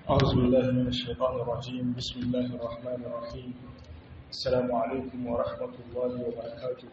أعوذ بالله من الشيطان الرجيم بسم الله الرحمن الرحيم السلام عليكم ورحمة الله وبركاته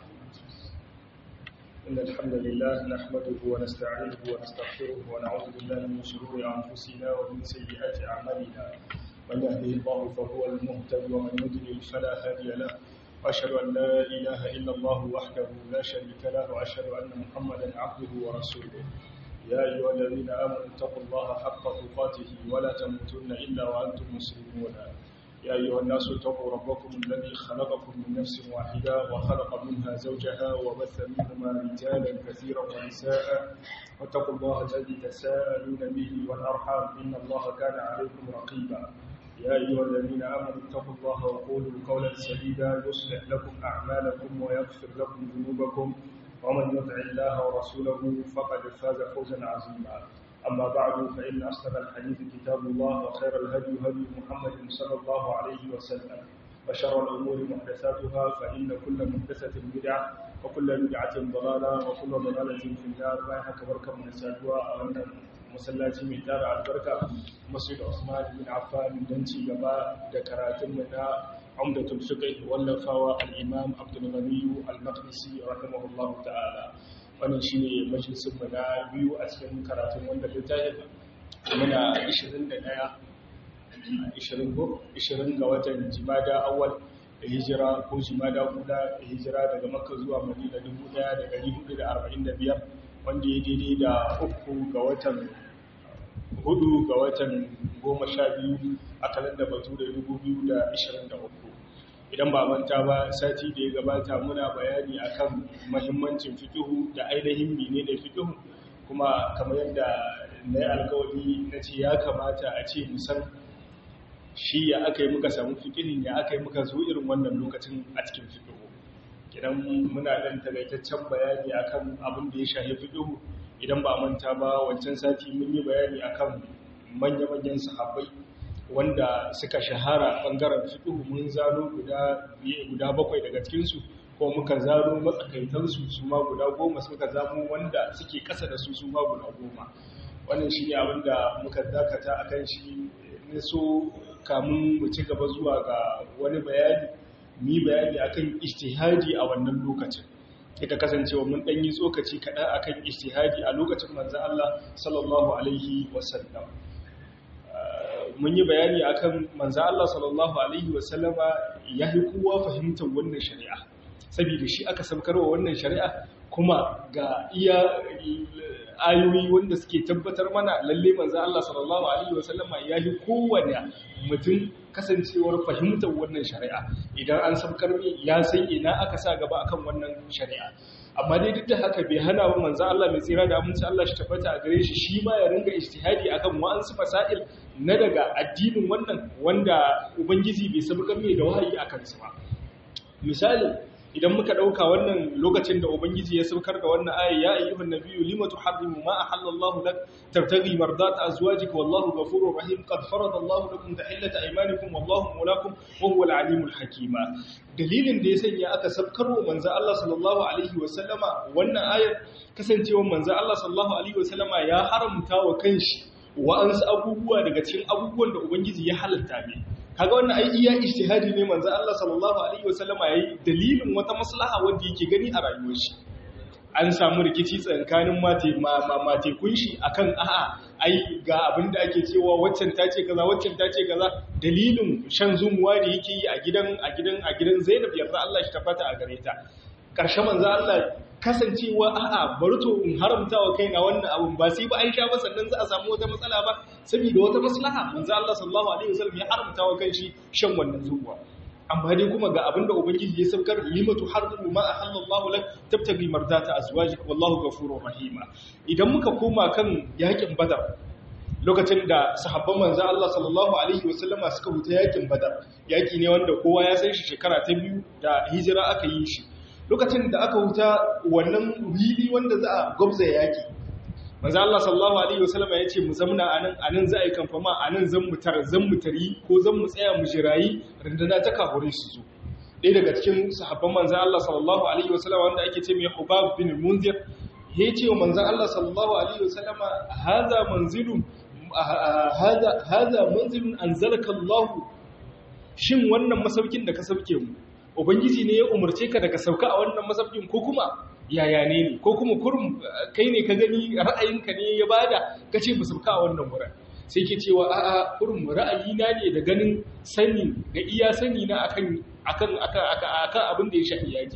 إن الحمد لله نحمده ونستعينه ونستغفره ونعوذ بالله من شرور أنفسنا ومن سيئات أعمالنا من يهده الله فهو المهتد ومن يضلل فلا هادي له وأشهد أن لا إله إلا الله وحده لا شريك له وأشهد أن محمدا عبده ورسوله يا أيها الذين آمنوا اتقوا الله حق تقاته ولا تموتن إلا وأنتم مسلمون يا أيها الناس اتقوا ربكم الذي خلقكم من نفس واحدة وخلق منها زوجها وبث منهما رجالا كثيرا ونساء واتقوا الله الذي تساءلون به والأرحام إن الله كان عليكم رقيبا يا أيها الذين آمنوا اتقوا الله وقولوا قولا سديدا يصلح لكم أعمالكم ويغفر لكم ذنوبكم ومن يطع الله ورسوله فقد فاز فوزا عظيما أما بعد فإن أصدق الحديث كتاب الله وخير الهدي هدي محمد صلى الله عليه وسلم وشر الأمور محدثاتها فإن كل محدثة بدعة وكل بدعة ضلالة وكل ضلالة في النار ما يحك بركة من سادوا أن masallaci mai tara albarka masjid Usman bin Affan don ci gaba da karatun mu na Umdatul Fiqh wallafawa al-Imam Abdul Ghani al-Maqdisi rahimahullahu ta'ala wannan shine majalisin mu na biyu a cikin karatun wanda littafin muna 21 20 20 ga watan Jumada awwal hijira ko Jumada guda hijira daga Makka zuwa Madina 1445 wanda ya daidai da uku ga watan hudu ga watan goma sha biyu a kalanda batu da dubu biyu da ishirin da uku idan ba manta ba sati da ya gabata muna bayani akan mahimmancin fikihu da ainihin mene da fikihu kuma kamar yadda na yi alkawari na ce ya kamata a ce musan shi ya aka yi muka samu fikihin ya aka yi muka zo irin wannan lokacin a cikin fikihu idan muna ɗan tagaitaccen bayani akan abin da ya shahi fiƙihu idan ba manta ba wancan sati mun yi bayani akan manya-manyan sahabbai wanda suka shahara ɓangaren fiƙihu mun zano guda bakwai daga cikinsu ko muka zano matsakaitansu su ma guda goma suka zamo wanda suke ƙasa da su su ma guda goma wannan shi ne abin da muka dakata a kan shi ne so kamun mu ci gaba zuwa ga wani bayani mi bayani akan ijtihadi a wannan lokacin ita kasancewa mun dan yi tsokaci kaɗan akan ijtihadi a lokacin manzo Allah sallallahu alaihi wasallam mun yi bayani akan manzo Allah sallallahu alaihi wasallama yayi kowa fahimtar wannan shari'a saboda shi aka samkarwa wannan shari'a kuma ga iya ayoyi wanda suke tabbatar mana lalle manzo Allah sallallahu alaihi wasallama yayi kowane mutum kasancewar fahimtar wannan shari'a idan an sabkar ya san ina aka sa gaba akan wannan shari'a amma dai duk da haka bai hana wa manzo Allah mai tsira da aminci Allah shi tabbata a gare shi shi ma ya ringa ijtihadi akan wa'ansu fasail na daga addinin wannan wanda ubangiji bai sabkar mai da wahayi akan su ba misali idan muka dauka wannan lokacin da ubangiji ya saukar da wannan aya ya ayyuhan nabiyyu lima tuharrimu ma ahallallahu lak tabtaghi mardat azwajika wallahu ghafurur rahim qad farada Allahu lakum tahillata aymanikum wallahu mawlakum wa huwal alimul hakima dalilin da ya sanya aka saukar wa manzo Allah sallallahu alaihi wa sallama wannan ayar kasancewar manzo Allah sallallahu alaihi wa sallama ya haramta wa kanshi wa'ansu abubuwa daga cikin abubuwan da ubangiji ya halatta ne kaga wannan ai iya ijtihadi ne manzo Allah sallallahu alaihi wasallama yayi dalilin wata maslaha wanda yake gani a rayuwar shi an samu rikici tsakanin mate mate kunshi akan a'a ai ga abin da ake cewa waccan ta ce kaza waccan ta ce kaza dalilin shan zumuwa da yake yi a gidan a gidan a gidan Zainab yarda Allah shi tabbata a gare ta karshe manzo Allah kasancewa a'a bari to in haramta wa kaina wannan abun ba sai ba an sha ba sannan za a samu wata matsala ba saboda wata maslaha manzo Allah sallallahu alaihi wasallam ya haramta wa kanshi shan wannan zuwa amma dai kuma ga abinda ubangiji ya saukar limatu harbu ma ahallallahu lak tabtagi mardata azwajik wallahu ghafurur rahima idan muka koma kan yakin badar lokacin da sahabban manzo Allah sallallahu alaihi wasallama suka huta yakin badar yaki ne wanda kowa ya san shi shekara ta biyu da hijira aka yi shi lokacin da aka huta wannan wili wanda za a gwabza yaki manzo Allah sallallahu alaihi wasallam ya ce mu zamna anan anan za a yi kamfama anan zan mu tar zan mu tari ko zan mu tsaya mu jirayi rindana ta kafure su zo ɗaya daga cikin sahabban manzo Allah sallallahu alaihi wasallam wanda ake ce mai Hubab bin Munzir ya ce wa manzo Allah sallallahu alaihi wasallam hadha manzilun hada hada manzilun anzalaka Allah shin wannan masaukin da ka sauke mu ubangiji ne ya umarce ka da ka sauka a wannan masaukin ko kuma yaya ne ne ko kuma kurum kai ne ka gani ra'ayinka ne ya bada ka ce mu sauka a wannan wurin sai ke cewa a'a kurum ra'ayina ne da ganin sani da iya sani na akan akan akan akan abin da ya shafi yaji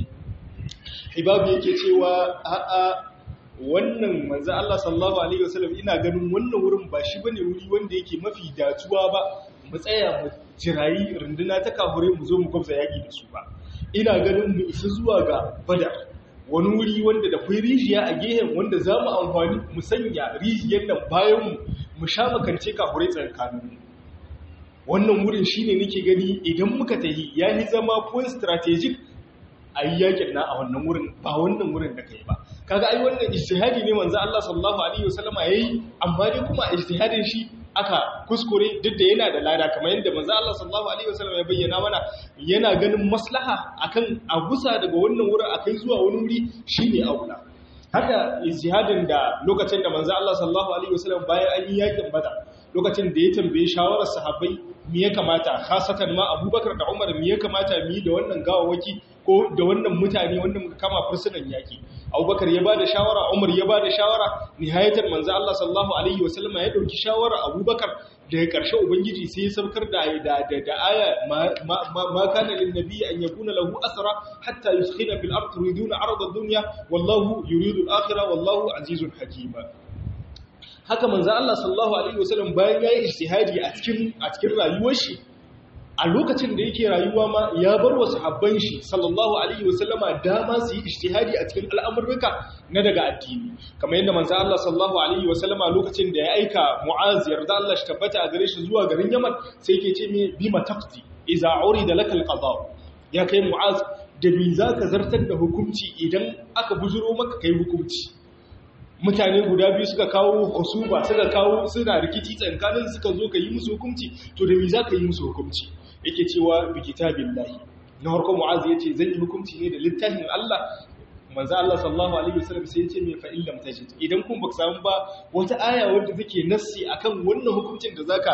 hibabu yake cewa a'a wannan manzo Allah sallallahu alaihi wasallam ina ganin wannan wurin ba shi bane wuri wanda yake mafi dacewa ba mu tsaya mu jirayi runduna ta kafure mu zo mu gwabza yaki da su ba ina ganin mu isa zuwa ga badar wani wuri wanda da kwai rijiya a gehen wanda za mu amfani mu sanya rijiyar nan bayan mu mu sha makance kafure tsakanin mu wannan wurin shine nake gani idan muka tahi yayi zama point strategic a yi yakin na a wannan wurin ba wannan wurin da kai ba kaga ai wannan ijtihadi ne manzo Allah sallallahu alaihi wasallama yayi amma dai kuma ijtihadin shi aka kuskure duk da yana da lada kamar yadda manzo Allah sallallahu alaihi wasallama ya bayyana mana yana ganin maslaha akan a gusa daga wannan wurin akai zuwa wani wuri shine aula haka ijtihadin da lokacin da manzo Allah sallallahu alaihi wasallam bayan an yi yakin badar lokacin da ya tambaye shawarar sahabbai me ya kamata khasatan ma Abubakar da Umar me ya kamata mu yi da wannan gawawaki ko da wannan mutane wanda muka kama fursunan yaki Abubakar ya bada shawara Umar ya bada shawara nihayatar manzo Allah sallallahu alaihi wasallam ya dauki shawara Abubakar daga ƙarshe ubangiji sai ya saukar da da da aya ma kana lin nabiy an yakuna lahu asra hatta yuskhina fil ard turiduna arda ad-dunya wallahu yuridu al-akhirah wallahu azizun hakima haka manzo Allah sallallahu alaihi wasallam bayan yayi ijtihadi a cikin a cikin rayuwar shi a lokacin da yake rayuwa ma ya bar wa sahabban shi sallallahu alaihi wasallama dama su yi ijtihadi a cikin al'amurruka na daga addini kamar yadda manzo Allah sallallahu alaihi wasallama lokacin da ya aika Mu'az yarda Allah shi tabbata a gare shi zuwa garin Yaman sai yake ce me bima taqdi idza urida lakal qada ya kai Mu'az da bi zaka zartar da hukunci idan aka bujuro maka kai hukunci mutane guda biyu suka kawo husuba suka kawo suna rikici tsakanin suka zo ka yi musu hukunci to da me za ka yi musu hukunci yake cewa bi kitabillahi na harko mu'az yace zan yi hukunci ne da littafin Allah manzo Allah sallallahu alaihi wasallam sai yace me fa illam tajid idan kun baka samu ba wata aya wanda take nassi akan wannan hukuncin da zaka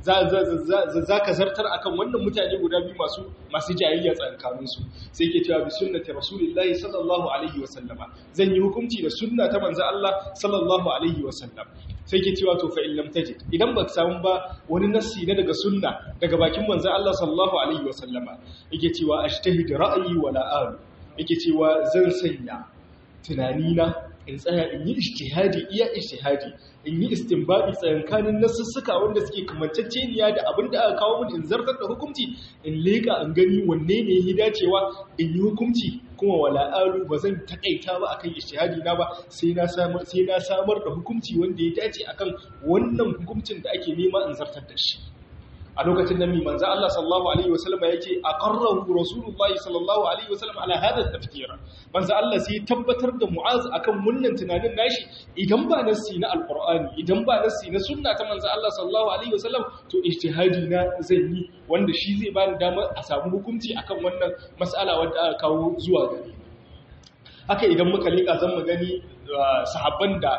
zaka zartar akan wannan mutane guda biyu masu masu jayayya tsakanin su sai yake cewa bi sunnati rasulillahi sallallahu alaihi wasallama zan yi hukunci da sunna ta manzo Allah sallallahu alaihi wasallam sai ke cewa to fa in lam tajid idan baka samu ba wani nassi na daga sunna daga bakin manzo Allah sallallahu alaihi wasallama yake cewa ashtahid ra'yi wala alu yake cewa zan sanya tunanina in tsaya in yi ijtihadi iya ijtihadi in yi istinbabi tsayankanin nasussuka wanda suke kamanceceniya da abin da aka kawo mun in zartar da hukunci in leka in gani wanne ne ya dacewa in yi hukunci kuma wala alu ba zan takaita ba akan ijtihadi na ba sai na samar sai na samar da hukunci wanda ya dace akan wannan hukuncin da ake nema in zartar da shi a lokacin nan manzo Allah sallallahu alaihi wasallam yake aqarrahu rasulullahi sallallahu alaihi wasallam ala hada tafkir manzo Allah sai tabbatar da Mu'az akan wannan tunanin nashi idan ba nassi na alqur'ani idan ba nassi na sunna ta manzo Allah sallallahu alaihi wasallam to ijtihadi na zan yi wanda shi zai bani damar a samu hukunci akan wannan mas'ala wanda aka kawo zuwa gare ni haka idan muka leka zan mu gani sahabban da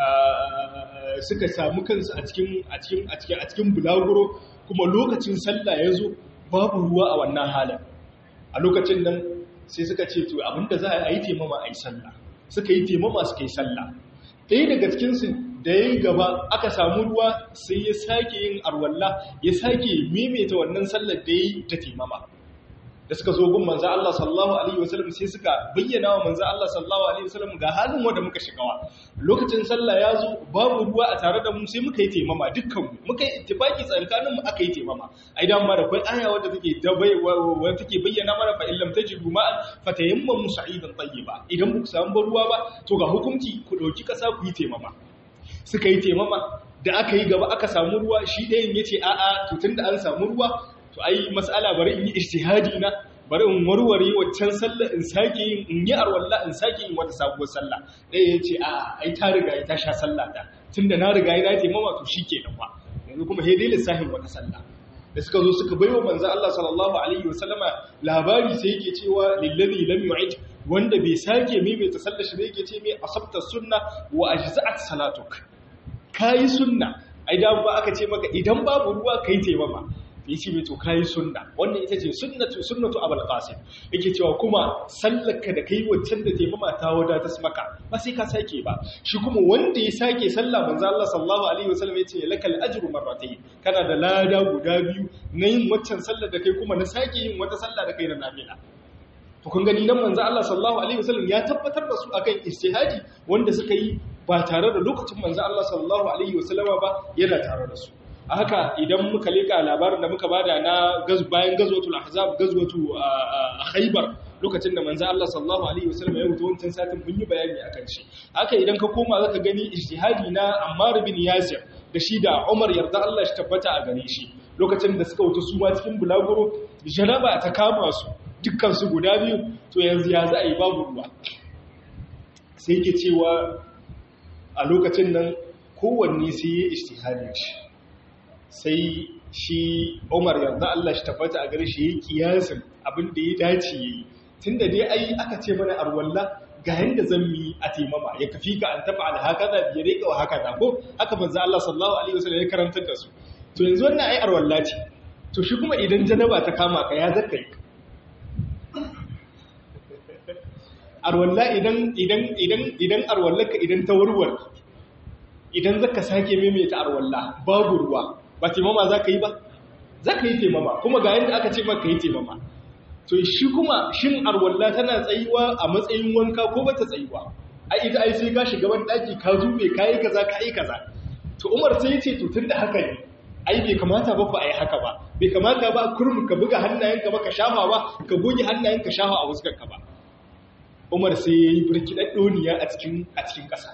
suka samu kansu a cikin a cikin a cikin a cikin bulaguro kuma lokacin sallah ya zo babu ruwa a wannan halin a lokacin nan sai suka ce to abinda za a yi taimama a yi sallah suka yi taimama suka yi sallah ɗaya daga cikinsu da ya yi gaba aka samu ruwa sai ya sake yin arwalla ya sake maimaita wannan sallar da ya yi ta taimama da suka zo gun manzo Allah sallallahu alaihi wasallam sai suka bayyana wa manzo Allah sallallahu alaihi wasallam ga halin wanda muka shigawa lokacin sallah ya zo babu ruwa a tare da mu sai muka yi taimama dukkan mu muka yi ittifaki tsakanin mu aka yi taimama ai dan ma da kai aya wadda take da bai wadda take bayyana mana fa illam tajidu ma fatayammamu sa'idan tayyiba idan ku samu ruwa ba to ga hukunci ku dauki kasa ku yi taimama suka yi taimama da aka yi gaba aka samu ruwa shi ɗayan yace a'a to tunda an samu ruwa to ai mas'ala bari in yi ijtihadi na bari in warware waccan sallah in sake yin in yi arwalla in sake yin wata sabuwar sallah dai yace a ai ta riga ta sha sallah ta tunda na riga ina ce mama to shikenan fa yanzu kuma he dai lissafin wata sallah da suka zo suka baiwa manzo Allah sallallahu alaihi wasallama labari sai yake cewa lillazi lam yu'id wanda bai sake maimaita sallar shi ne yake ce mai asabta sunna wa ajza'at salatuk kai sunna ai da ba aka ce maka idan babu ruwa kai taimama ya ce mai to kayi sunna wannan ita ce sunnatu sunnatu abul qasim yake cewa kuma sallaka da kai waccan da taimama ta wada ta maka ba sai ka sake ba shi kuma wanda ya sake sallah manzo Allah sallallahu alaihi wasallam yace lakal ajru marratayn kana da lada guda biyu na yin waccan sallar da kai kuma na sake yin wata sallah da kai na nafila to kun gani nan manzo Allah sallallahu alaihi wasallam ya tabbatar da su akan istihadi wanda suka yi ba tare da lokacin manzo Allah sallallahu alaihi wasallama ba yana tare da su a haka idan muka leka labarin da muka bada na bayan gazwatul ahzab gazwatu khaybar lokacin da manzo Allah sallallahu alaihi wasallam ya rubuta wancan satin mun yi bayani akan shi haka idan ka koma zaka gani ijtihadi na Ammar bin Yasir da shi da Umar yarda Allah shi tabbata a gare shi lokacin da suka wuce su ma cikin bulaguro janaba ta kama su dukkan su guda biyu to yanzu ya za a yi babu ruwa sai ke cewa a lokacin nan kowanne sai ya ijtihadin shi sai shi Umar yarda Allah shi tabbata a gare shi yayi kiyasin abin da ya dace yayi tunda dai ai aka ce mana arwalla ga yanda zan yi a taimama ya kafi ka an tafa al hakaza bi rika wa hakaza ko haka manzo Allah sallallahu alaihi wasallam ya karantar da su to yanzu wannan ai arwalla ce to shi kuma idan janaba ta kama ka ya zakkai arwalla idan idan idan idan arwallaka idan ta warwar idan zaka sake maimaita arwalla babu ruwa ba taimama za ka yi ba za ka yi taimama kuma ga yadda aka ce maka yi taimama to shi kuma shin arwalla tana tsayuwa a matsayin wanka ko ba ta tsayuwa ai ita ai sai ka shiga wani daki ka zube ka yi kaza ka yi kaza to umar sai ya ce to tun da haka ne ai bai kamata ba ku a yi haka ba bai kamata ba kurmu ka buga hannayenka ba ka shafa ba ka goge hannayenka shafa a fuskarka ba umar sai ya yi birki ɗaɗɗoniya a cikin a cikin ƙasa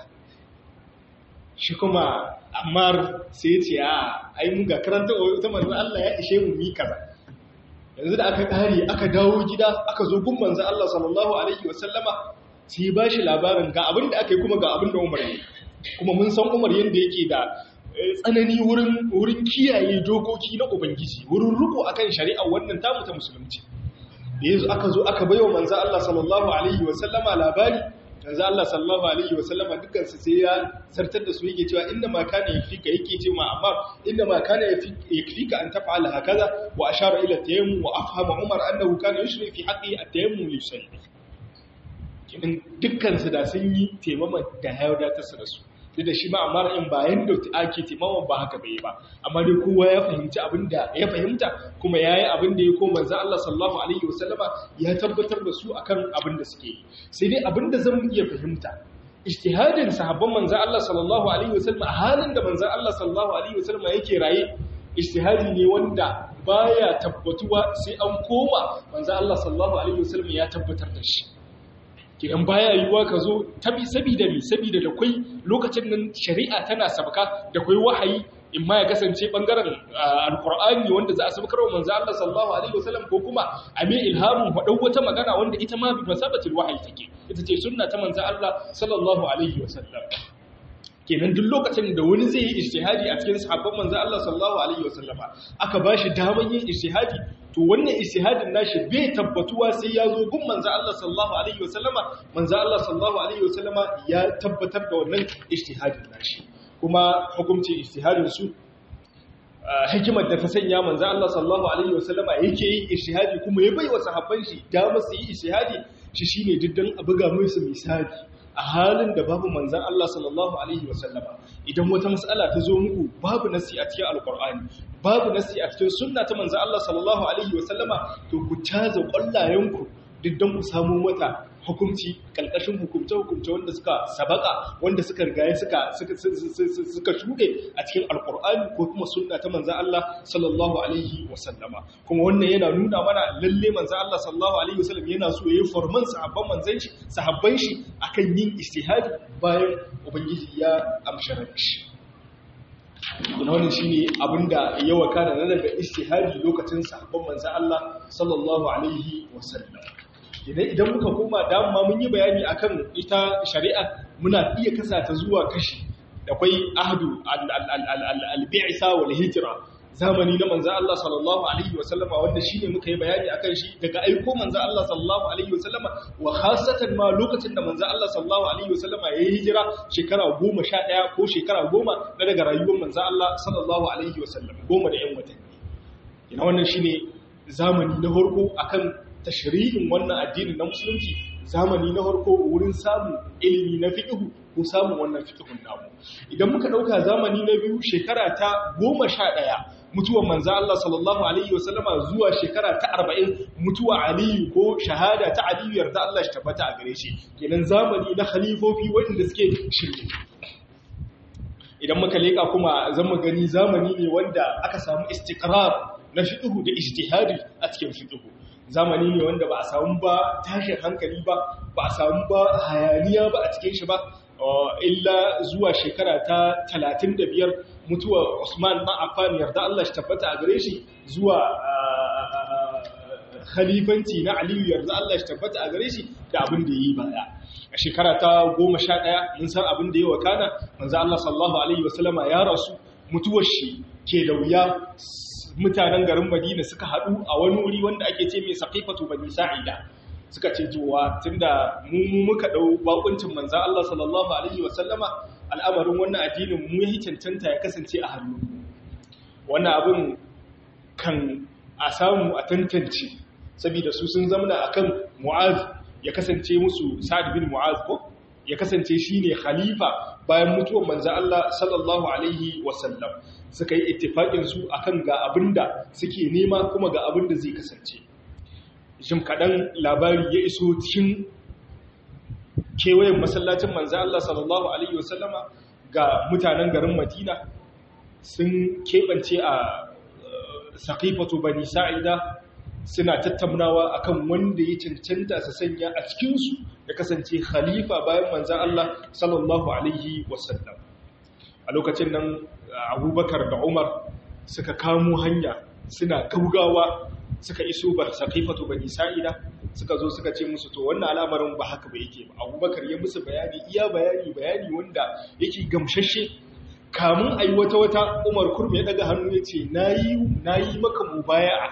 shi kuma amma sai ce a ai mun ga karanta ta manzon Allah ya ishe mu mi kaza yanzu da aka kare aka dawo gida aka zo gun manzon Allah sallallahu alaihi wasallama sai ba shi labarin ga abin da aka yi kuma ga abin da Umar ya kuma mun san Umar yanda yake da tsanani wurin wurin kiyaye dokoki na ubangiji wurin riko akan shari'a wannan tamu ta musulunci da yanzu aka zo aka bayo manzon Allah sallallahu alaihi wasallama labari yanzu Allah sallallahu alaihi wa sallama dukkan su sai ya sartar da su yake cewa inna ma kana yafika yake ce ma amma inna ma kana yafika an taf'ala hakaza wa ashara ila tayammum wa afhama Umar annahu kana yushri fi haqqi at-tayammum li shay'i kin dukkan su da sun yi taimama da hayar ta su da su duk da shi ma amma in bayan da ake taimama ba haka bai ba amma dai kowa ya fahimci abin da ya fahimta kuma yayi abin da ya koma manzo Allah sallallahu alaihi wasallama ya tabbatar da su akan abin da suke yi sai dai abin da zan iya fahimta ijtihadin sahabban manzo Allah sallallahu alaihi wasallama a halin da manzo Allah sallallahu alaihi wasallama yake raye ijtihadi ne wanda baya tabbatuwa sai an koma manzo Allah sallallahu alaihi wasallama ya tabbatar da shi kidan baya yiwuwa ka zo tabi sabida mi sabida da kwai lokacin nan shari'a tana sabka da kwai wahayi in ma ya kasance bangaren alkur'ani wanda za a sabkar wa manzo Allah sallallahu alaihi wasallam ko kuma a mai ilhamun faɗau wata magana wanda ita ma bi masabatil wahayi take ita ce sunna ta manzo Allah sallallahu alaihi wasallam kenan duk lokacin da wani zai yi ijtihadi a cikin sahabban manzo Allah sallallahu alaihi wasallama aka bashi daman yin ijtihadi to wannan ijtihadin nashi bai tabbatuwa sai ya zo gun manzo Allah sallallahu alaihi wasallama manzo Allah sallallahu alaihi wasallama ya tabbatar da wannan ijtihadin nashi kuma hukuncin ijtihadin su hikimar da ta sanya manzo Allah sallallahu alaihi wasallama yake yin ijtihadi kuma ya bai wa sahabban shi dama su yi ijtihadi shi shine diddan a buga musu misali a halin da babu manzan Allah sallallahu Alaihi wasallama idan wata matsala ta zo muku babu nasi a cikin alkur'ani babu nasi a cikin sunna ta manzan Allah sallallahu Alaihi wasallama to ku caza ƙwallayenku duk don ku samu mata hukunci ƙalƙashin hukumce-hukumce wanda suka sabaka wanda suka rigaye suka suka shuɗe a cikin alkur'ani ko kuma sunna ta manzan Allah sallallahu Alaihi wasallama kuma wannan yana nuna mana lalle manzan Allah sallallahu Alaihi wasallam yana so ya yi forman sahabban manzan shi sahabban shi akan yin istihadi bayan ubangiji ya amshara shi Ina wannan shine abinda ya wakana na daga istihadi lokacin sahabban manzan Allah sallallahu Alaihi wasallam idan idan muka koma dama mun yi bayani akan ita shari'a muna iya kasa ta zuwa kashi da kwai ahdu al-bi'sa wal hijra zamani na manzo Allah sallallahu alaihi wasallama wanda shine muka yi bayani akan shi daga aiko manzo Allah sallallahu alaihi wasallama wa khasatan ma lokacin da manzo Allah sallallahu alaihi wasallama ya yi hijira shekara 11 ko shekara 10 na daga rayuwar manzo Allah sallallahu alaihi wasallam goma da yan watanni ina wannan shine zamani na farko akan tashri'in wannan addinin na musulunci zamani na farko wurin samun ilimi na fiqh ko samun wannan fiqhun namu idan muka dauka zamani na biyu shekara ta 11 mutuwar manzo Allah sallallahu alaihi wasallama zuwa shekara ta 40 mutuwa Aliyu ko shahada ta Aliyu yarda Allah shi tabbata a gare shi kenan zamani na khalifofi wanda suke shirye idan muka leka kuma zan mu gani zamani ne wanda aka samu istiqrar na fiqh da ijtihadi a cikin fiqh zamani ne wanda ba a samu ba tashin hankali ba ba a samu ba hayaniya ba a cikin shi ba illa zuwa shekara ta 35 mutuwar Usman bin Affan yarda Allah shi tabbata a gare shi zuwa khalifanci na Aliyu yarda Allah shi tabbata a gare shi da abin da yi baya a shekara ta 11 mun san abin da yi wa kana manzo Allah sallallahu alaihi wasallama ya rasu mutuwar shi ke da wuya mutanen garin Madina suka haɗu a wani wuri wanda ake ce mai saqifatu bani sa'ida suka ce cewa tunda mu muka dau bakuncin manzo Allah sallallahu alaihi wasallama al'amarin wannan addinin mu yi cancanta ya kasance a hannu wannan abin kan a samu a tantance saboda su sun zamana akan Mu'az ya kasance musu Sa'ad bin Mu'az ko ya kasance shine khalifa bayan mutuwar manzo Allah sallallahu alaihi wasallam suka yi ittifaqin su akan ga abinda suke nema kuma ga abinda zai kasance jim kaɗan labari ya iso cikin kewayen masallacin manzo Allah sallallahu alaihi wasallama ga mutanen garin Madina sun keɓance a saqifatu bani sa'ida suna tattaunawa akan wanda ya cancanta su sanya a cikin su ya kasance khalifa bayan manzo Allah sallallahu alaihi wasallam a lokacin nan Abubakar da Umar suka kamo hanya suna gaugawa suka iso bar saqifatu bani sa'ida suka zo suka ce musu to wannan al'amarin ba haka ba yake ba abubakar ya musu bayani iya bayani bayani wanda yake gamshashe kamun ayi wata wata umar kurmi ya daga hannu ya ce na yi maka mubaya'a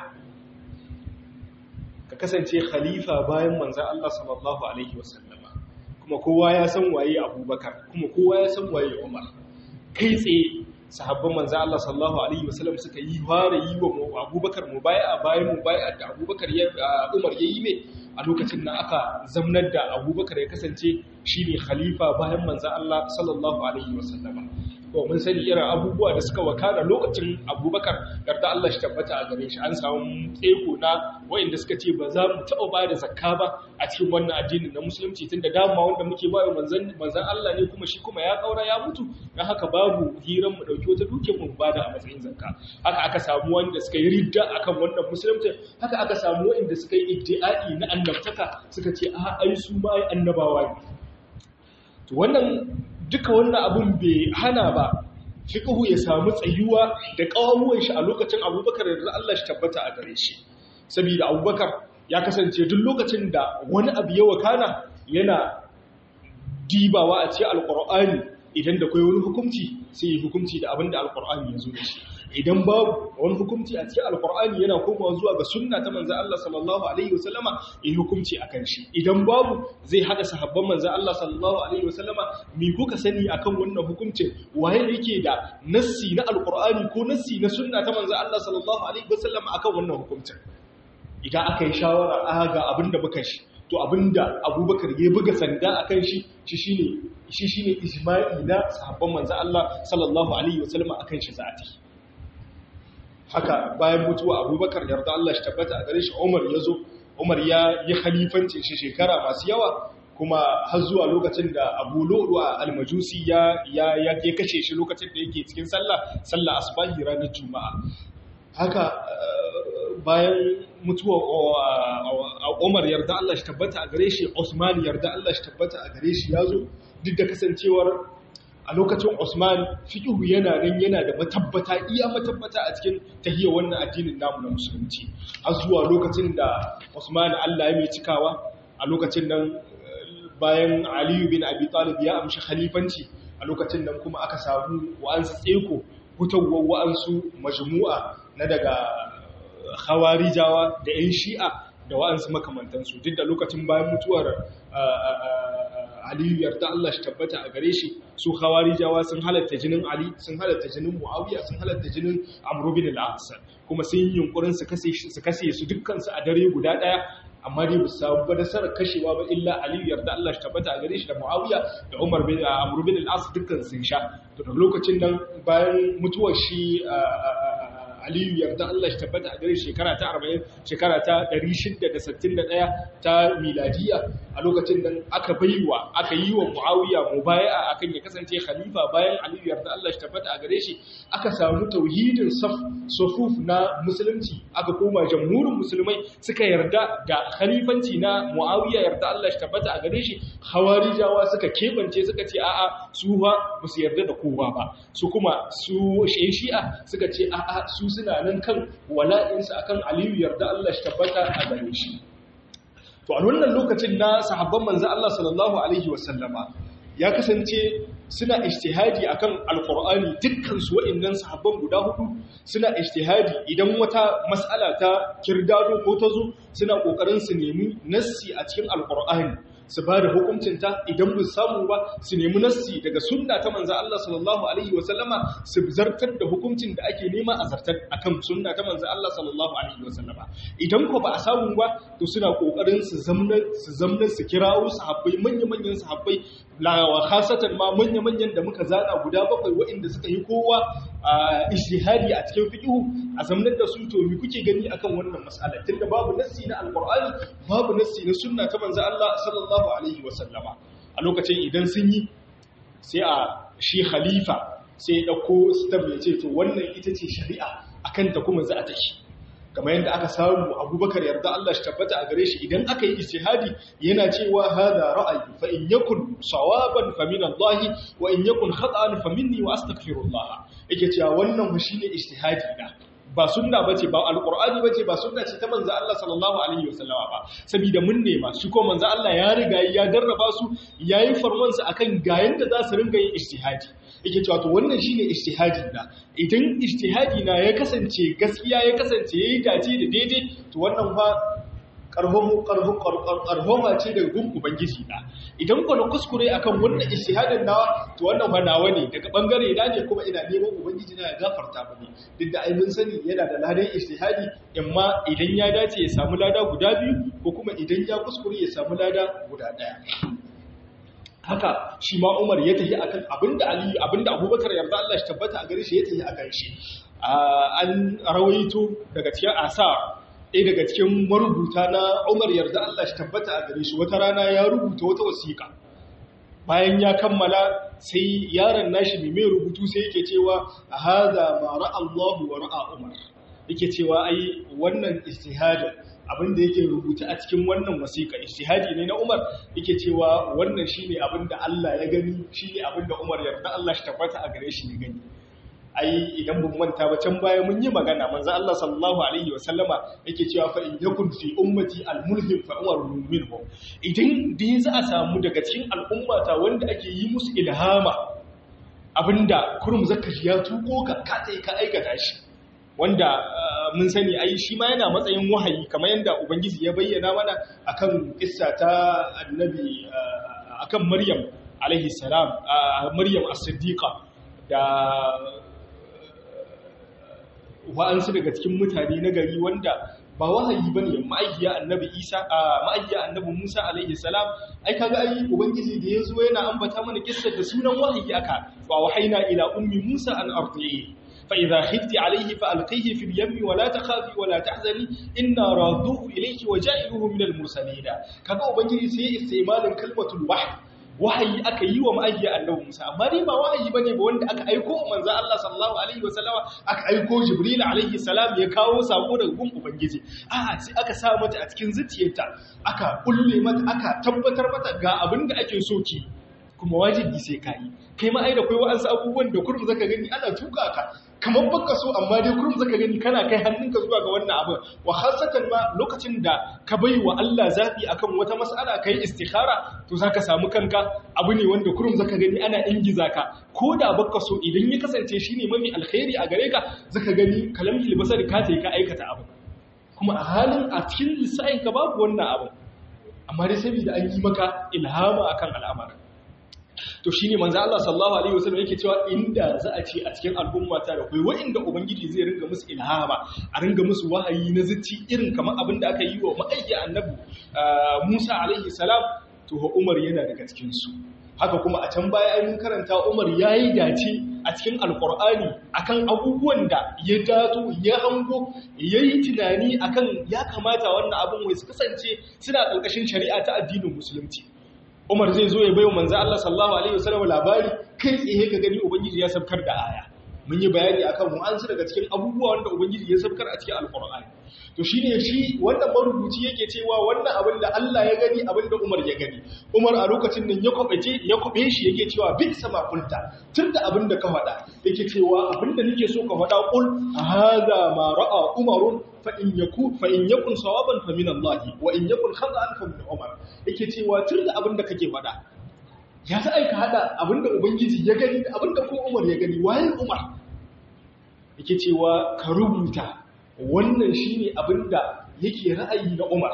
ka kasance khalifa bayan manzan Allah sallallahu alaihi wasallama kuma kowa ya san waye abubakar kuma kowa ya san waye umar kai tsaye sahabban manzo Allah sallallahu alaihi wasallam suka yi fara yi wa Abubakar mubai'a bayan mubai'a da Abubakar ya Umar yayi ne a lokacin nan aka zamnar da Abubakar ya kasance shine khalifa bayan manzo Allah sallallahu alaihi wasallam to mun sani irin abubuwa da suka wakana lokacin Abubakar yarda Allah shi tabbata a gare shi an samu tseko na wayanda suka ce ba za mu taɓa ba da zakka ba a cikin wannan addinin na musulunci tunda dama wanda muke ba manzon manzon Allah ne kuma shi kuma ya kaura ya mutu dan haka babu hiran mu dauki wata duke mu bada a matsayin zakka haka aka samu wanda suka yi ridda akan wannan musulunci haka aka samu wanda suka yi iddiai na annabtaka suka ce a ai su ma ai annabawa ne to wannan duka wannan abun bai hana ba fiqhu ya samu tsayuwa da kawuwan shi a lokacin Abubakar da Allah shi tabbata a gare shi saboda Abubakar ya kasance duk lokacin da wani abu ya wakana yana dibawa a cikin alqur'ani idan da kai wani hukunci sai yi hukunci da abin da alkur'ani ya zo da shi idan babu wani hukunci a cikin alkur'ani yana komawa zuwa ga sunna ta manzan Allah sallallahu alaihi wasallama yi hukunci akan shi idan babu zai hada sahabban manzan Allah sallallahu alaihi wasallama me kuka sani akan wannan hukuncin waye yake da nassi na alkur'ani ko nassi na sunna ta manzan Allah sallallahu alaihi wasallama akan wannan hukuncin idan aka yi shawara a ga abin da muka shi to abinda abubakar ya buga sanda a kan shi shi shi ne ijma'i na sahabban manzan Allah sallallahu Alaihi wasallam a kan shi za'ati haka bayan mutuwa abubakar yarda Allah shi tabbata a gare shi umar ya zo umar ya yi khalifancin shi shekara masu yawa kuma har zuwa lokacin da abu lo'lu a almajusi ya ya kashe shi lokacin da yake cikin sallah sallah asbahi ranar juma'a haka bayan mutuwa Umar yarda Allah shi tabbata a gare shi Usman yarda Allah shi tabbata a gare shi yazo duk da kasancewar a lokacin Usman fiqhu yana nan yana da matabbata iya matabbata a cikin tahiyya wannan addinin namu na musulunci har zuwa lokacin da Usman Allah ya mai cikawa a lokacin nan bayan Ali bin Abi Talib ya amshi khalifanci a lokacin nan kuma aka samu wa'ansu tseko hutawar wa'ansu majmu'a na daga khawarijawa da 'yan shi'a da wa'ansu makamantansu duk da lokacin bayan mutuwar aliyu yarda Allah shi tabbata a gare shi su khawarijawa sun halatta jinin ali sun halatta jinin muawiya sun halatta jinin amru bin al-as kuma sun yi yunkurin su kashe su kashe su dukkan su a dare guda daya amma dai bisa ba da sarar kashewa ba illa aliyu yarda Allah shi tabbata a gare shi da muawiya da umar bin amru bin al-as dukkan sun sha to da lokacin nan bayan mutuwar shi aliyu yarda Allah shi tabbata a gare shekara ta 40 shekara ta 661 ta miladiya a lokacin nan aka baiwa aka yi wa muawiya mubaya'a akan ya kasance khalifa bayan aliyu yarda Allah shi tabbata a gare shi aka samu tauhidin saf sufuf na musulunci aka koma jamhurin musulmai suka yarda da khalifanci na muawiya yarda Allah shi tabbata a gare shi hawarijawa suka kebance suka ce a'a su ba su yarda da kowa ba su kuma su shi'a suka ce a'a su suna nan kan wala'insu akan aliyu yarda Allah shi tabbata a gare shi to a wannan lokacin na sahabban manzo Allah sallallahu alaihi wasallama ya kasance suna ijtihadi akan alqur'ani dukkan su wa'annan sahabban guda hudu suna ijtihadi idan wata mas'ala ta kirdado ko ta zo suna kokarin su nemi nassi a cikin alqur'ani su ba da hukuncinta idan bu samu ba su nemi nassi daga sunna ta manzo Allah sallallahu alaihi wa sallama su zartar da hukuncin da ake nema a zartar akan sunna ta manzo Allah sallallahu alaihi wa sallama idan ko ba a samu ba to suna kokarin su zamna su zamna su kirawo sahabbai manyan manyan sahabbai la wa khasatan ma manyan manyan da muka zana guda bakwai waɗanda suka yi kowa ijtihadi a cikin fiqh a zamanin da su to me kuke gani akan wannan mas'ala tunda babu nassi na alqur'ani babu nassi na sunna ta manzo Allah sallallahu alaihi wa sallama a lokacin idan sun yi sai a shi khalifa sai ya dauko stab ya ce to wannan ita ce shari'a akan ta kuma za a tashi kamar yadda aka samu abubakar yarda Allah shi tabbata a gare shi idan aka yi istihadi yana cewa hada ra'ayi fa in yakun sawaban fa min Allah wa in yakun khata'an fa minni wa astaghfirullah yake cewa wannan fa shine istihadi na ba sunna bace ba alqur'ani bace ba sunna ce ta manzo Allah sallallahu alaihi wasallama ba saboda mun nema shi ko manzo Allah ya riga ya darraba su yayi farman su akan ga yanda za su ringa yin ijtihadi yake cewa to wannan shine ijtihadi na idan ijtihadi na ya kasance gaskiya ya kasance yayi dace da daidai to wannan fa karhon karhon karhoma ce daga gun ubangiji na idan ko na kuskure akan wannan ijtihadin nawa to wannan fa nawa ne daga bangare na ne kuma ina neman ubangiji na ya gafarta mini duk da ai mun sani yana da ladan ijtihadi amma idan ya dace ya samu lada guda biyu ko kuma idan ya kuskure ya samu lada guda daya haka shi ma Umar ya tafi akan abinda Ali abinda Abubakar yarda Allah shi tabbata a gare shi ya tafi akan shi an rawaito daga cikin asar ɗaya daga cikin marubuta na Umar yarda Allah shi tabbata a gare shi wata rana ya rubuta wata wasiƙa bayan ya kammala sai yaron nashi mai mai rubutu sai yake cewa hadha ma ra'a Allahu wa ra'a Umar yake cewa ai wannan istihada abinda yake rubuta a cikin wannan wasiƙa ijtihadi ne na Umar yake cewa wannan shine abinda Allah ya gani shine abinda Umar yarda Allah shi tabbata a gare shi ya gani ai idan mun manta ba can baya mun yi magana manzo Allah sallallahu alaihi wasallama yake cewa fa in yakun fi ummati almulhim fa umar minhu idan dai za a samu daga cikin al'ummata wanda ake yi musu ilhama abinda kurum zakashi ya tuko ka ka ka aikata shi wanda mun sani ai shi ma yana matsayin wahayi kamar yadda ubangiji ya bayyana mana akan kissa ta annabi akan maryam alaihi salam maryam as-siddiqa da wa'ansu daga cikin mutane na gari wanda ba wahayi bane ma'ayyiya annabi Isa ma'ayyiya annabi Musa alaihi salam ai kaga ai ubangiji da yazo yana ambata mana kissar da sunan wahayi aka wa wahaina ila ummi Musa an ardihi فإذا خفت عليه فألقيه في اليم ولا تخافي ولا تحزني إنا رادوه إليك وجائله من المرسلين كما أبنجي سي استعمال كلمة الوحي wahayi aka yi wa ma'ayya annabi Musa amma dai ba wahayi bane ba wanda aka aiko manzo Allah sallallahu alaihi wasallama aka aiko Jibril alaihi salam ya kawo sako daga gun ubangiji a'a sai aka sa mata a cikin zuciyarta aka kulle mata aka tabbatar mata ga abin da ake so ki kuma wajibi sai ka yi kai ma ai da kai wa'ansu abubuwan da kurum zaka gani ana tuka ka kamar baka so amma dai kurum zaka gani kana kai hannunka zuwa ga wannan abin wa khasatan ma lokacin da ka bai wa Allah zabi akan wata mas'ala kai istikhara to zaka samu kanka abu ne wanda kurum zaka gani ana ingiza ka ko da baka so idan ya kasance shine mafi alkhairi a gare ka zaka gani kalamil basar ka tayi ka aikata abu kuma a halin a cikin lissafin ka babu wannan abu amma dai saboda an yi maka ilhama akan al'amarin to shine manzo Allah sallallahu alaihi wasallam yake cewa inda za a ce a cikin al'umma ta da kai wa'inda ubangiji zai ringa musu ilhama a ringa musu wahayi na zuci irin kamar abin da aka yi wa ma'aiki annabi Musa alaihi salam to Umar yana daga cikin su haka kuma a can baya ai mun karanta Umar yayi dace a cikin alqur'ani akan abubuwan da ya dato ya hango yayi tunani akan ya kamata wannan abin wai su kasance suna ƙarƙashin shari'a ta addinin musulunci Umar zai zo ya bayo manzo Allah sallallahu alaihi wasallam labari kai tsaye ka gani ubangiji ya sabkar da aya mun yi bayani akan mu an daga cikin abubuwa wanda ubangiji ya sabkar a cikin alqur'ani to shine shi wannan marubuci yake cewa wannan abin da Allah ya gani abin da Umar ya gani Umar a lokacin nan ya kwabace ya kwabe shi yake cewa bi sama kulta tunda abin da ka faɗa yake cewa abin da nake so ka faɗa qul hadha ma ra'a Umarun fa in yaku fa in yakun sawaban fa min Allah wa in yakun khata'an fa min Umar yake cewa tunda abin da kake faɗa ya ta aika hada abin da ubangiji ya gani da abin da ko Umar ya gani waye Umar yake cewa ka rubuta wannan shi ne abin da yake ra'ayi na umar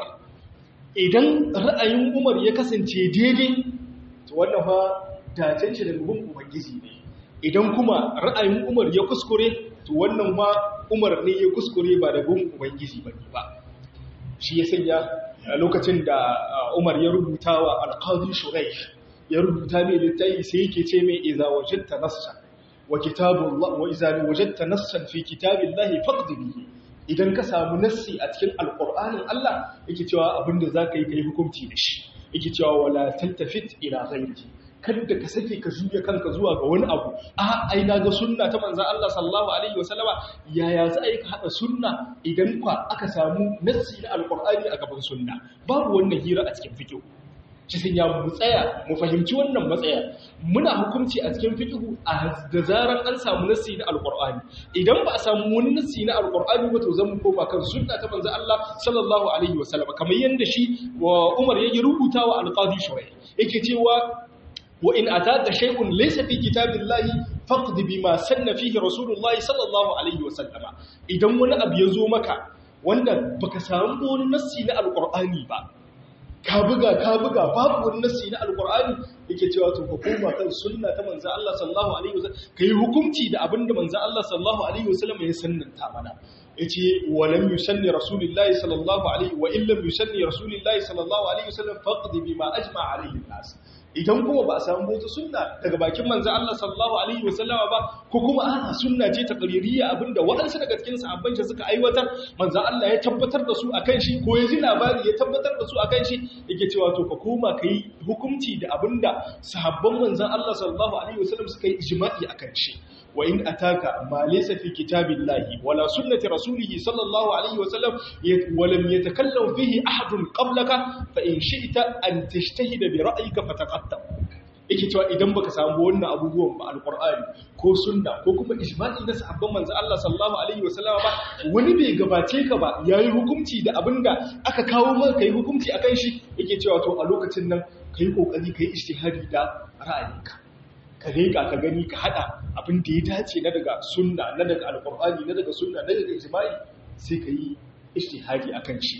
idan ra'ayin umar ya kasance daidai to wannan fa dacen shi da rubun ubangiji ne idan kuma ra'ayin umar ya kuskure to wannan ma umar ne ya kuskure ba da rubun ubangiji ba ba shi ya sanya lokacin da umar ya rubuta wa alqadi shuraih ya rubuta mai littafi sai yake ce mai idza wajadta nassa wa kitabullah wa idza wajadta nassan fi kitabillahi faqd bihi idan ka samu nassi a cikin alƙur'anin Allah yake cewa abinda za ka yi ka yi hukunci da shi yake cewa wala tantafit ila ghairi kada ka sake ka juya kanka zuwa ga wani abu a ai na ga sunna ta manzon Allah sallallahu alaihi wasallama yaya za a yi ka hada sunna idan kwa aka samu nassi na alƙur'ani a gaban sunna babu wannan hira a cikin fiqh shi sun ya mu tsaya mu fahimci wannan matsaya muna hukunci a cikin fiqhu da zaran an samu nassi na alqur'ani idan ba a samu wani nassi na alqur'ani ba to zan koma kan sunna ta manzo Allah sallallahu alaihi wasallam kamar yanda shi wa Umar yake rubuta wa alqadi shurai yake cewa wa in ataka shay'un laysa fi kitabillahi faqd bima sanna fihi rasulullahi sallallahu alaihi wasallam idan wani abu ya zo maka wanda baka samu wani nassi na alqur'ani ba ka buga ka buga babu wani nassi na alqur'ani yake cewa to ka koma kan sunna ta manzo Allah sallallahu alaihi wasallam kai hukunci da abinda manzo Allah sallallahu alaihi wasallam ya sannanta mana yace walam yusalli rasulullahi sallallahu alaihi wa illam yusalli rasulullahi sallallahu alaihi wasallam faqdi bima ajma alaihi nas idan kuma ba a samu wata sunna daga bakin manzo Allah sallallahu alaihi wasallama ba ko kuma ana sunna ce taqririyya abinda waɗansu daga cikin sahabban shi suka aiwatar manzo Allah ya tabbatar da su akan shi ko ya ji labari ya tabbatar da su akan shi yake cewa to ka koma kai hukunci da abinda sahabban manzo Allah sallallahu alaihi wasallam suka yi ijma'i akan shi wa in ataka ma laysa fi kitabillahi wala sunnati rasulih sallallahu alaihi wasallam wa lam yatakallam fihi ahadun qablaka fa in shi'ta an tashtahida bi ra'yika fataqattam yake cewa idan baka samu wannan abubuwan ba alqur'ani ko sunna ko kuma ijma'i na sahabban manzo Allah sallallahu alaihi wasallam ba wani bai gabace ka ba yayi hukunci da abinda aka kawo maka kai hukunci akan shi yake cewa to a lokacin nan kai kokari kai ijtihadi da ra'ayinka ka leƙa ka gani ka haɗa abin da ya dace na daga sunna na daga alƙur'ani na daga sunna na daga ijma'i sai ka yi ijtihadi akan shi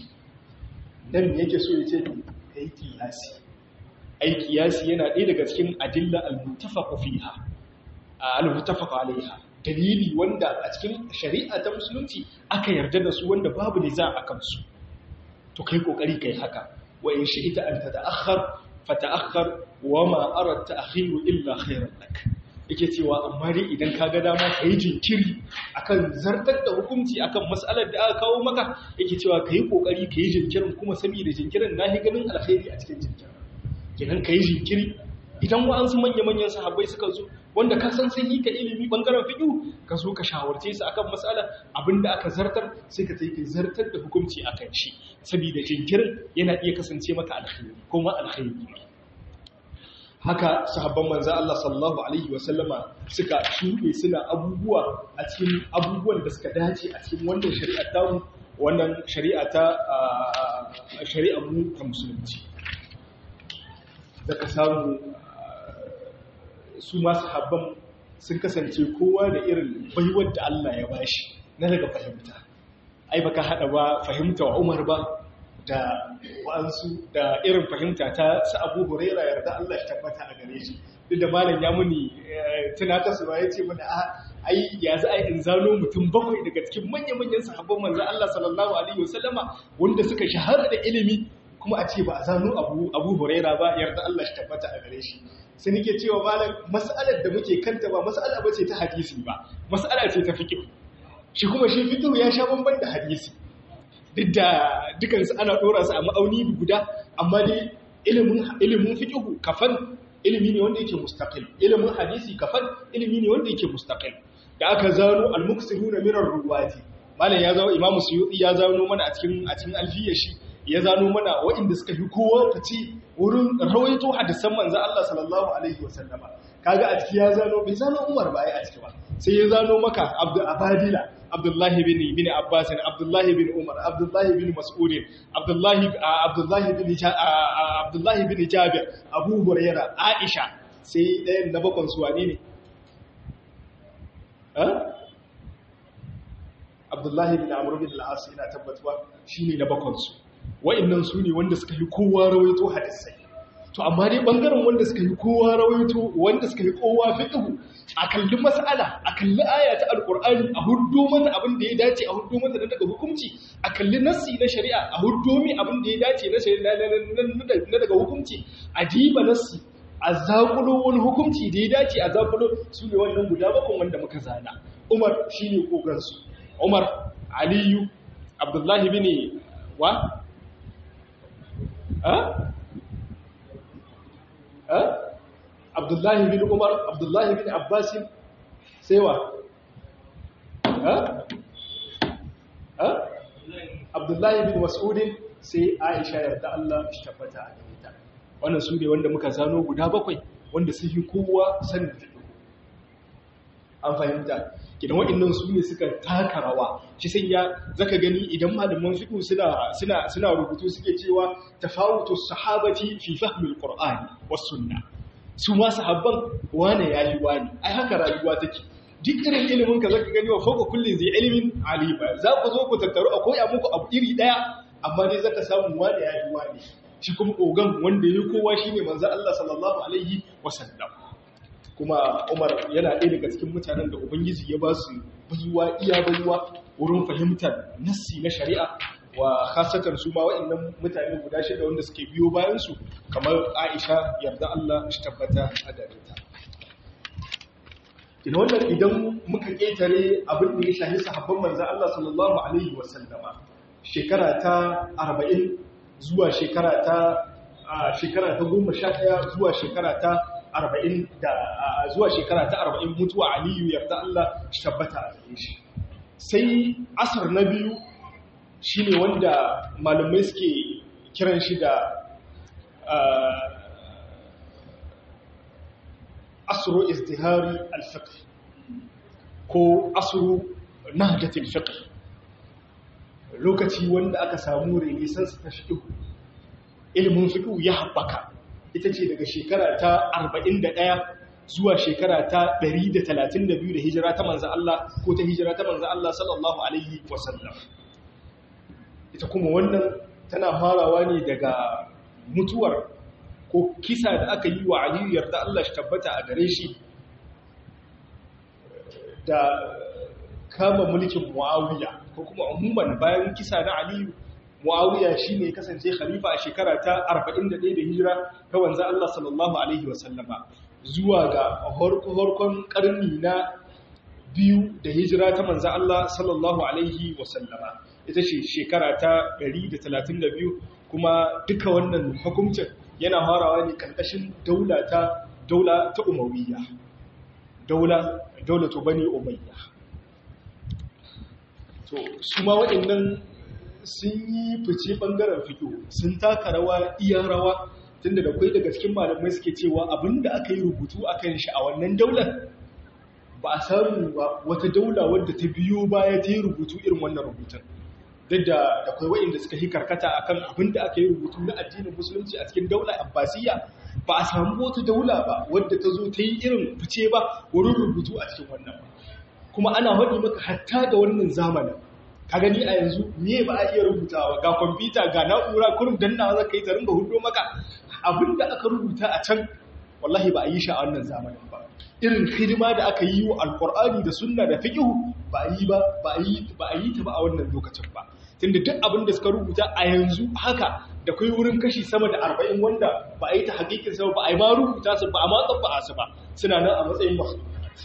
dan yake so ya ce ka yi kiyasi ai kiyasi yana ɗaya daga cikin adilla al-muttafaq fiha al-muttafaq alaiha dalili wanda a cikin shari'a ta musulunci aka yarda da su wanda babu ne za a kansu to kai kokari kai haka wa in shi'ita an tata'akhkhar fata'akhkhar wa ma ara ta'khiru illa khairan lak yake cewa amma dai idan ka ga dama kai jinkiri akan zartar da hukunci akan mas'alar da aka kawo maka yake cewa kai kokari kai jinkirin kuma saboda jinkirin nahi ganin alkhairi a cikin jinkirin kenan kai jinkiri idan wa'ansu manya-manyan sahabbai suka zo wanda ka san sun yi ka ilimi bangaren fiƙi ka zo ka shawarce su akan matsala abinda aka zartar sai ka tafi zartar da hukunci akan shi saboda jinkirin yana iya kasance maka alkhairi kuma alkhairi ne haka sahabban manzo Allah sallallahu alaihi wasallama suka shuɗe suna abubuwa a cikin abubuwan da suka dace a cikin wannan shari'a ta mu wannan shari'a ta shari'a mu ta musulunci zaka samu su ma sahabban sun kasance kowa da irin baiwar da Allah ya bashi na daga fahimta ai baka hada ba fahimta wa Umar ba da wa'ansu da irin fahimta ta su Abu Huraira yarda Allah ya tabbata a gare shi duk da malam ya muni tunata su ya ce mana ai ya za a in zano mutum bakwai daga cikin manya-manyan sahabban manzo Allah sallallahu alaihi wasallama wanda suka shahara da ilimi kuma a ce ba a zano Abu Abu Huraira ba yarda Allah ya tabbata a gare shi sai nake cewa malam mas'alar da muke kanta ba mas'ala bace ta hadisi ba mas'ala ce ta fiqh shi kuma shi fiqh ya sha bamban da hadisi duk da dukansu ana dora su a ma'auni guda amma dai ilimin ilimin fiqh kafan ilimi ne wanda yake mustaqil ilimin hadisi kafan ilimi ne wanda yake mustaqil da aka zano al-muksiruna min ar-ruwati malam ya zawo imamu suyuti ya zano mana a cikin a cikin alfiyar shi ya zano mana waɗanda suka fi kowa fice wurin rawaito hadisan manzo Allah sallallahu alaihi wasallama kaga a ciki ya zano bai zano Umar ba ai a ciki ba sai ya zano maka Abdul Abadila Abdullahi bin bin Abbas Abdullahi bin Umar Abdullahi bin Mas'ud Abdullahi Abdullahi bin Abdullahi bin Jabir Abu Hurairah Aisha sai ɗayan na bakon su wane ne Abdullahi bin Amr bin al-As ina tabbatuwa shine na bakon su wa'annan su ne wanda suka yi kowa rawaito hadisai to amma dai bangaren wanda suka yi kowa rawaito wanda suka yi kowa fiqhu a kalli mas'ala a kalli aya ta alqur'ani a huddo mata abin da ya dace a huddo mata daga hukunci a kalli nassi na shari'a a huddo mi abin da ya dace na shari'a na daga hukunci a jiba nassi a zakulo wani hukunci da ya dace a zakulo su ne wannan guda bakon wanda muka zana umar shine kogansu umar aliyu abdullahi bin wa Abdullahi bin Umar, Abdullahi bin Abbasin, sai wa? Abdullahi bin Mas'udin sai Aisha yarda Allah shi tabbata a gare Wannan su ne wanda muka zano guda bakwai wanda sun yi kowa sanin fiɗo. An fahimta, gidan waɗannan su ne suka taka rawa shi sai ya zaka gani idan malaman fiqh suna suna suna rubutu suke cewa tafawutu sahabati fi fahmil qur'ani was sunna su ma sahabban wane yayi wani ai haka rayuwa take duk irin ilimin ka zaka gani wa fawqa kulli zai ilimin aliba za ku zo ku tattaru a koya muku abu iri daya amma dai zaka samu wane yayi wani shi kuma ogan wanda yayi kowa shine manzo Allah sallallahu alaihi wasallam kuma Umar yana ɗaya daga cikin mutanen da Ubangiji ya ba su baiwa iya baiwa wurin fahimtar nassi na shari'a wa khasatan su ma wa'annan mutane guda shida wanda suke biyo bayan su kamar Aisha yarda Allah shi tabbata a gare ta ina wannan idan muka ketare abin da ya shahi sahabban manzo Allah sallallahu alaihi wasallama shekara ta 40 zuwa shekara ta shekara ta 11 zuwa shekara ta arba'in da zuwa shekara ta arba'in mutuwa aliyu yarda Allah shi tabbata a gare shi sai asar na biyu shi ne wanda malamai suke kiran shi da asro izdihari alfiqh ko asro nahjatul fiqh lokaci wanda aka samu renaissance ta fiqh ilimin fiqh ya haɓaka ita ce daga shekara ta 41 zuwa shekara ta 132 da hijira ta manzo Allah ko ta hijira ta manzo Allah sallallahu alaihi wasallam ita kuma wannan tana farawa ne daga mutuwar ko kisa da aka yi wa Aliyu yarda Allah shi tabbata a gare shi da kama mulkin Muawiya ko kuma umuman bayan kisa na Aliyu Muawiya shine kasance khalifa a shekara ta 41 da hijira ta wanzu Allah sallallahu alaihi wasallama zuwa ga horkon karni na biyu da hijira ta manzo Allah sallallahu alaihi wasallama ita ce shekara ta 132 kuma duka wannan hukuncin yana harawa ne karkashin daula ta daula ta Umayya daula daulatu bani Umayya to su ma waɗannan sun yi fice ɓangaren fito sun taka rawa iya rawa tunda da kai daga cikin malamai suke cewa abinda aka yi rubutu akan shi a wannan daular ba a samu ba wata daula wadda ta biyo baya ta yi rubutu irin wannan rubutun duk da da kai wa'inda suka yi karkata akan abinda aka yi rubutu na addinin musulunci a cikin daula abbasiyya ba a samu wata daula ba wadda ta zo ta yi irin fice ba wurin rubutu a cikin wannan kuma ana haɗi maka hatta da wannan zamanin ka gani a yanzu me ba a iya rubutawa ga kwamfuta ga na'ura kurum dannawa za ka yi ta ringa hudo maka abinda aka rubuta a can wallahi ba a yi shi a wannan zamanin ba irin hidima da aka yi wa alkur'ani da sunna da fiqh ba a yi ba ba a yi ba a yi ta ba a wannan lokacin ba tunda duk abin da suka rubuta a yanzu haka da kai wurin kashi sama da 40 wanda ba a yi ta hakikin sa ba a yi ma rubuta su ba a ma tsabba su ba suna nan a matsayin masu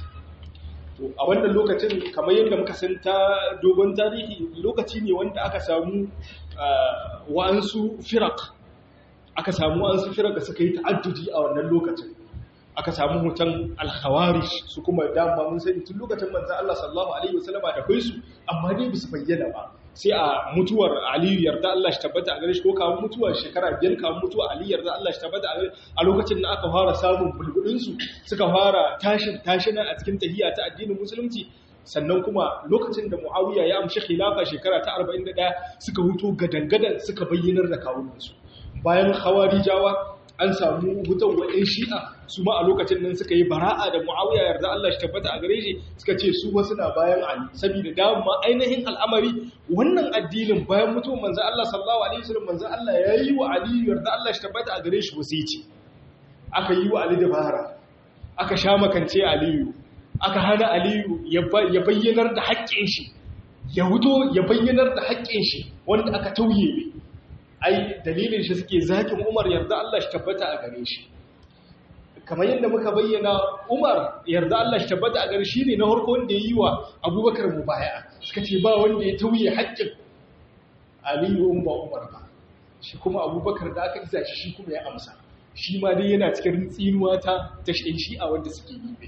to a wannan lokacin kamar yadda muka san ta dogon tarihi lokaci ne wanda aka samu wa'ansu firak aka samu wa'ansu firak da suka yi ta'addudi a wannan lokacin aka samu hoton alkhawarish su kuma dama mun sani tun lokacin manzan Allah sallallahu alaihi wasallama da kai su amma dai bisu bayyana ba sai a mutuwar Aliyu yarda Allah shi tabbata a gare shi ko kawo mutuwar shekara biyar kawo mutuwar Aliyu yarda Allah shi tabbata a gare a lokacin da aka fara samun bulbulin su suka fara tashin tashina a cikin tahiyya ta addinin musulunci sannan kuma lokacin da Muawiya ya amshi khilafa shekara ta 41 suka huto gadangadan suka bayyanar da kawunansu bayan khawarijawa an samu hutan wa'in shi'a su ma a lokacin nan suka yi bara'a da mu'awiya yarda Allah shi tabbata a gare shi suka ce su wasu na bayan Ali saboda dama ainihin al'amari wannan addinin bayan mutuwar manzo Allah sallallahu alaihi wasallam manzo Allah ya yi wa Ali yarda Allah shi tabbata a gare shi wasici aka yi wa Ali dabara aka sha makance Aliyu aka hana Aliyu ya bayyanar da haƙƙin shi ya huto ya bayyanar da haƙƙin shi wanda aka tauye ai dalilin shi suke zakin Umar yarda Allah shi tabbata a gare shi kamar yadda muka bayyana Umar yarda Allah shi tabbata a gare shi ne na harko wanda yayi wa Abubakar mubaya'a suka ce ba wanda ya tauye haƙƙin Aliyu in ba Umar ba shi kuma Abubakar da aka isa shi shi kuma ya amsa shi ma dai yana cikin tsinuwa ta ta shi'a wanda suke yi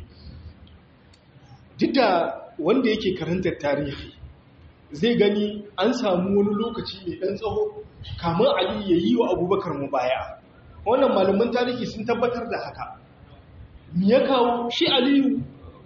duk da wanda yake karantar tarihi zai gani an samu wani lokaci mai ɗan tsaho kamar Ali ya yi wa abubakar mu baya wannan malaman tarihi sun tabbatar da haka mi ya kawo shi aliyu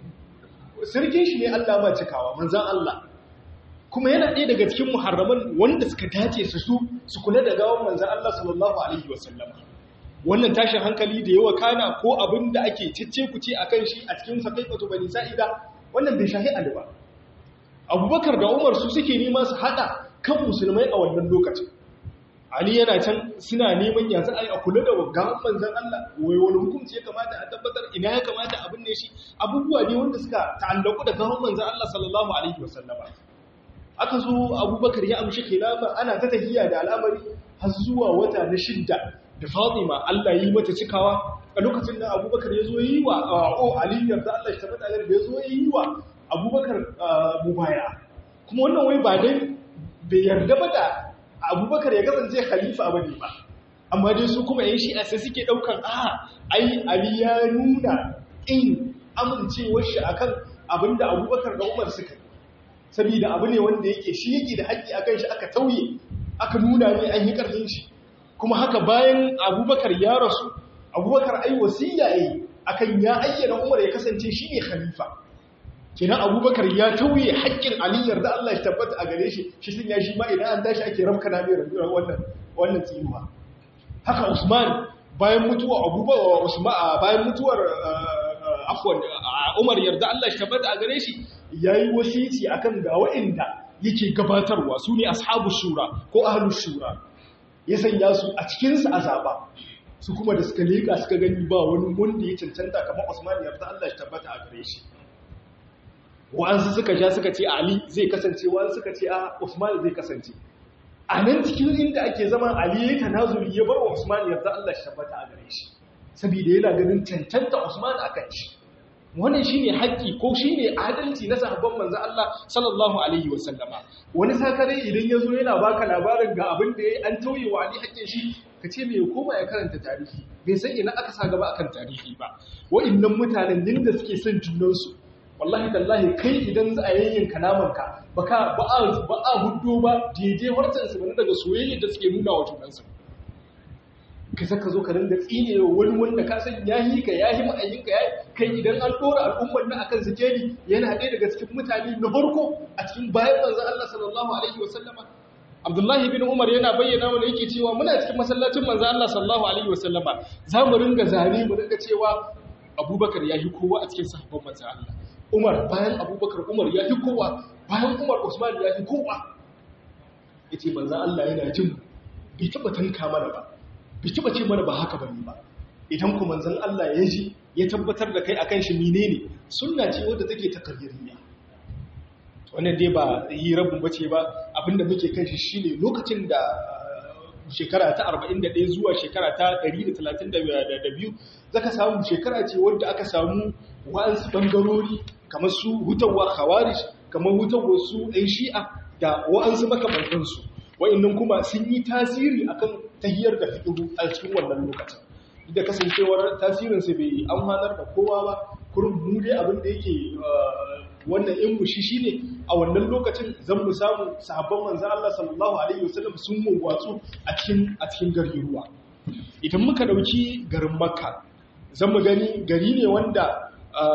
sarkin shi ne Allah ba cikawa manzan Allah kuma yana ɗaya daga cikin muharraman wanda suka dace su su su kula da gawan manzan Allah sallallahu alaihi wasallam wannan tashin hankali da yawa kana ko abin da ake cicce kuce akan shi a cikin sakaifatu bani sa'ida wannan bai shahi Ali ba abubakar da umar su suke nema su hada kan musulmai a wannan lokacin ali yana can suna neman yanzu a yi a kula da gaban manzan Allah wai wani hukunci ya kamata a tabbatar ina ya kamata abin ne shi abubuwa ne wanda suka ta'allaku da gaban manzan Allah sallallahu alaihi wasallama aka zo abubakar ya amshi khilafa ana ta tahiyya da al'amari har zuwa wata na shidda da fatima Allah yi mata cikawa a lokacin da abubakar ya zo yi wa o ali yarda Allah shi tabbata da ya zo yi wa abubakar mubaya kuma wannan wai ba dai bai yarda ba da abubakar ya kasance khalifa ba ne ba amma dai su kuma yan shi'a sai suke daukan a ai ali ya nuna in amincewar shi akan abinda abubakar da umar suka yi saboda abu ne wanda yake shi yake da haƙƙi akan shi aka tauye aka nuna ne an yi ƙarfin shi kuma haka bayan abubakar ya rasu abubakar ai wasiya yi akan ya ayyana umar ya kasance shi ne khalifa kenan abubakar ya tauye haƙƙin aliyar da Allah ya tabbata a gare shi shi sun ya shi ma idan an tashi ake ramka na mai wannan wannan tsinuwa haka usman bayan mutuwa abubakar usman bayan mutuwar afwan umar yarda Allah ya tabbata a gare shi yayi wasici akan ga wa'inda yake gabatarwa su ne ashabu shura ko ahlus shura ya sanya su a cikin su azaba su kuma da suka leka suka gani ba wani wanda ya cancanta kamar Usman yarda Allah ya tabbata a gare shi wa'ansu suka sha suka ce Ali zai kasance wa'ansu suka ce a Usman zai kasance a nan cikin inda ake zaman Ali ya tanazuri ya bar wa Usman yarda Allah ya tabbata a gare shi saboda yana ganin cancanta Usman akan shi wannan shine haƙƙi ko shine adalci na sahabban manzo Allah sallallahu alaihi wasallama wani sakare idan yazo yana baka labarin ga abin da yayi an tauye wa Ali haƙƙin shi kace me koma ya karanta tarihi bai san ina aka sa gaba akan tarihi ba wa'annan mutanen din da suke son junan su wallahi tallahi kai idan za a yayyin kalaman ka baka ba a ba a huddo ba daidai wartan su bane daga soyayya da suke nuna wa junan su ka saka zo ka rinda tsine wani wanda ka san yahi ka yahi ma'ayin ka yahi kai idan an dora al'ummar na akan sikeli yana ɗaya daga cikin mutane na farko a cikin bayan manzon Allah sallallahu alaihi wasallama Abdullahi bin Umar yana bayyana mana yake cewa muna cikin masallacin manzon Allah sallallahu alaihi wasallama za mu ringa zane mu ringa cewa Abubakar yahi kowa a cikin sahabban manzon Allah Umar bayan Abubakar Umar yahi kowa bayan Umar Usman yahi kowa yace manzon Allah yana jin bai taba tanka mana ba bai taba ce mana ba haka bane ba idan kuma manzon Allah ya ji ya tabbatar da kai akan shi menene sunna ce wadda take takarririya wannan dai ba yi rabin bace ba abinda muke kan shi shine lokacin da shekara ta 41 zuwa shekara ta 132 zaka samu shekara ce wadda aka samu wa'ansu bangarori kamar su hutawa khawarij kamar hutawa su ɗan shi'a da wa'ansu makamantansu wa'annan kuma sun yi tasiri akan tahiyar da fiƙiru a cikin wannan lokacin da kasancewar tasirinsa bai amfanar da kowa ba kurin mu dai abin da yake wannan in mushi shine a wannan lokacin zan mu samu sahabban manzo Allah sallallahu alaihi wasallam sun mawatsu a cikin a cikin gari ruwa idan muka dauki garin Makka zan mu gani gari ne wanda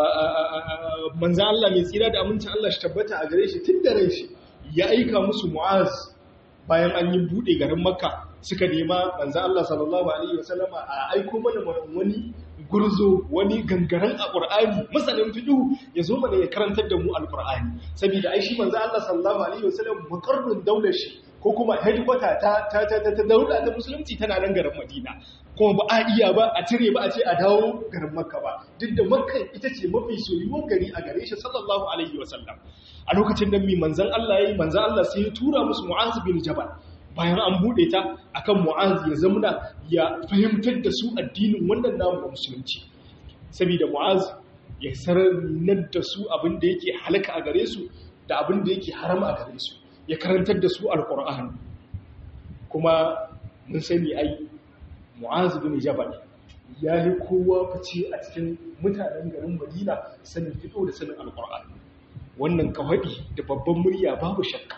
manzo Allah mai tsira da amincin Allah shi tabbata a gare shi tun da ran shi ya aika musu Mu'az bayan an yi bude garin Makka suka nema manzo Allah sallallahu alaihi wasallama a aiko mana wani gurzo wani gangaren a Qur'ani masanin fiqh ya zo mana ya karantar da mu al-Qur'ani saboda ai shi manzo Allah sallallahu alaihi wasallam muqarrun daular shi ko kuma headquarter ta ta ta ta daula ta musulunci tana nan garin Madina kuma ba a iya ba a cire ba a ce a dawo garin Makka ba duk da Makka ita ce mafi soyuwar gari a gare shi sallallahu alaihi wasallam a lokacin nan mi manzon Allah yayi manzon Allah sai ya tura musu Mu'az bin Jabal bayan an bude ta akan mu'az ya zamuna ya fahimtar da su addinin wannan namu da musulunci saboda mu'az ya sanar da su abin da yake halaka a gare su da abin da yake harama a gare su ya karantar da su alkur'ani kuma mun sani ai mu'az bin jabal ya yi kowa fice a cikin mutanen garin madina sanin fito da sanin alkur'ani wannan kawadi da babban murya babu shakka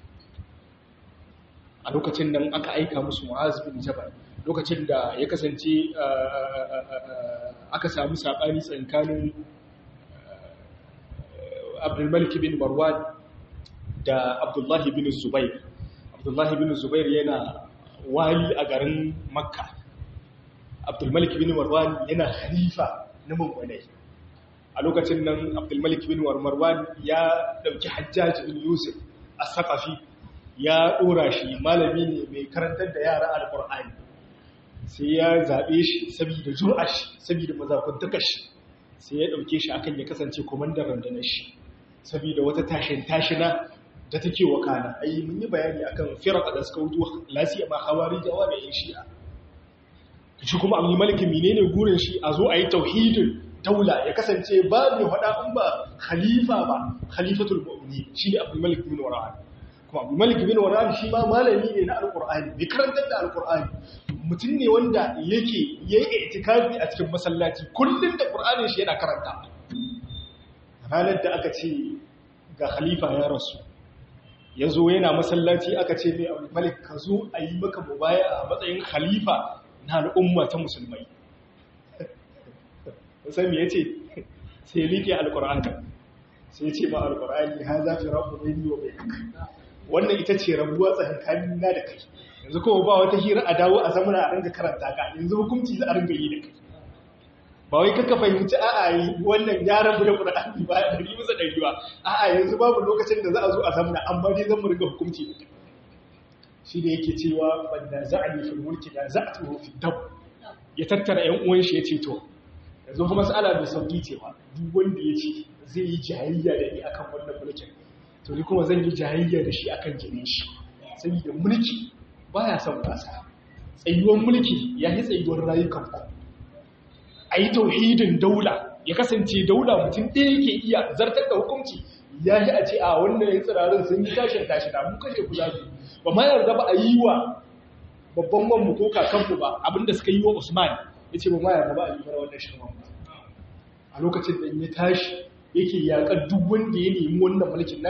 a lokacin nan aka aika musu mu'az bin jabal lokacin da ya kasance aka samu sabani tsakanin abdulmalik bin marwan da abdullahi bin zubair abdullahi bin zubair yana wali a garin makka abdulmalik bin marwan yana halifa na mummunai a lokacin nan abdulmalik bin marwan ya dauki hajjaji bin yusuf a sakafi ya ɗora shi malami ne mai karantar da yara alƙur'ani sai ya zaɓe shi saboda jura shi saboda mazakuntakar shi sai ya ɗauke shi akan ya kasance komandan rundunar shi saboda wata tashin tashina da take wakana ai mun yi bayani akan firqa da suka wuto lasiya ma hawari jawa da yan shi'a shi kuma abu maliki menene gurin shi a zo a yi tauhidin daula ya kasance ba mai hada in ba khalifa ba khalifatul mu'minin shi ne abu malik bin wara'an kuma abu malik bin wara'an shi ma malami ne na alqur'ani bai karantar da alqur'ani mutum ne wanda yake yayi itikafi a cikin masallaci kullun da qur'anin shi yana karanta ranar da aka ce ga khalifa ya rasu ya zo yana masallaci aka ce mai abu malik ka zo a yi maka mubaya a matsayin khalifa na al'umma ta musulmai sami ya ce sai liƙe alƙur'ani sai ce ma alƙur'ani ha za fi rabu mai yiwa mai wannan ita ce rabuwa tsakankanin na da kai yanzu kuma ba wata hira a dawo a zamana a ringa karanta ka yanzu hukunci za a ringa yi da kai ba wai kaka fahimci a'a yi wannan ya rabu da ƙur'ani ba da ɗari bisa ɗari ba a'a yanzu babu lokacin da za a zo a zamana amma dai zan mu ringa hukunci da kai shi da yake cewa banda za a yi fil mulki da za a tuho fi dab ya tattara ƴan uwan shi ya ce to yanzu kuma mas'ala mai sauki ce ba duk wanda ya ce zai yi jayayya da ni akan wannan mulkin to ni kuma zan yi jayayya da shi akan jinin shi saboda mulki baya son wasa tsayuwar mulki ya yi tsayuwar rayukan ku a yi tauhidin daula ya kasance daula mutum ɗaya yake iya zartar da hukunci ya yi a ce a wannan yin tsirarin sun yi tashin tashi da mun kashe ku zafi ba ma yarda ba a yi wa babban wanmu ko kakanmu ba abinda suka yi wa usman ya ce ba ma yarda ba a yi mara wannan shirman ba a lokacin da ya tashi yake yaƙar duk wanda ya nemi wannan mulkin nashi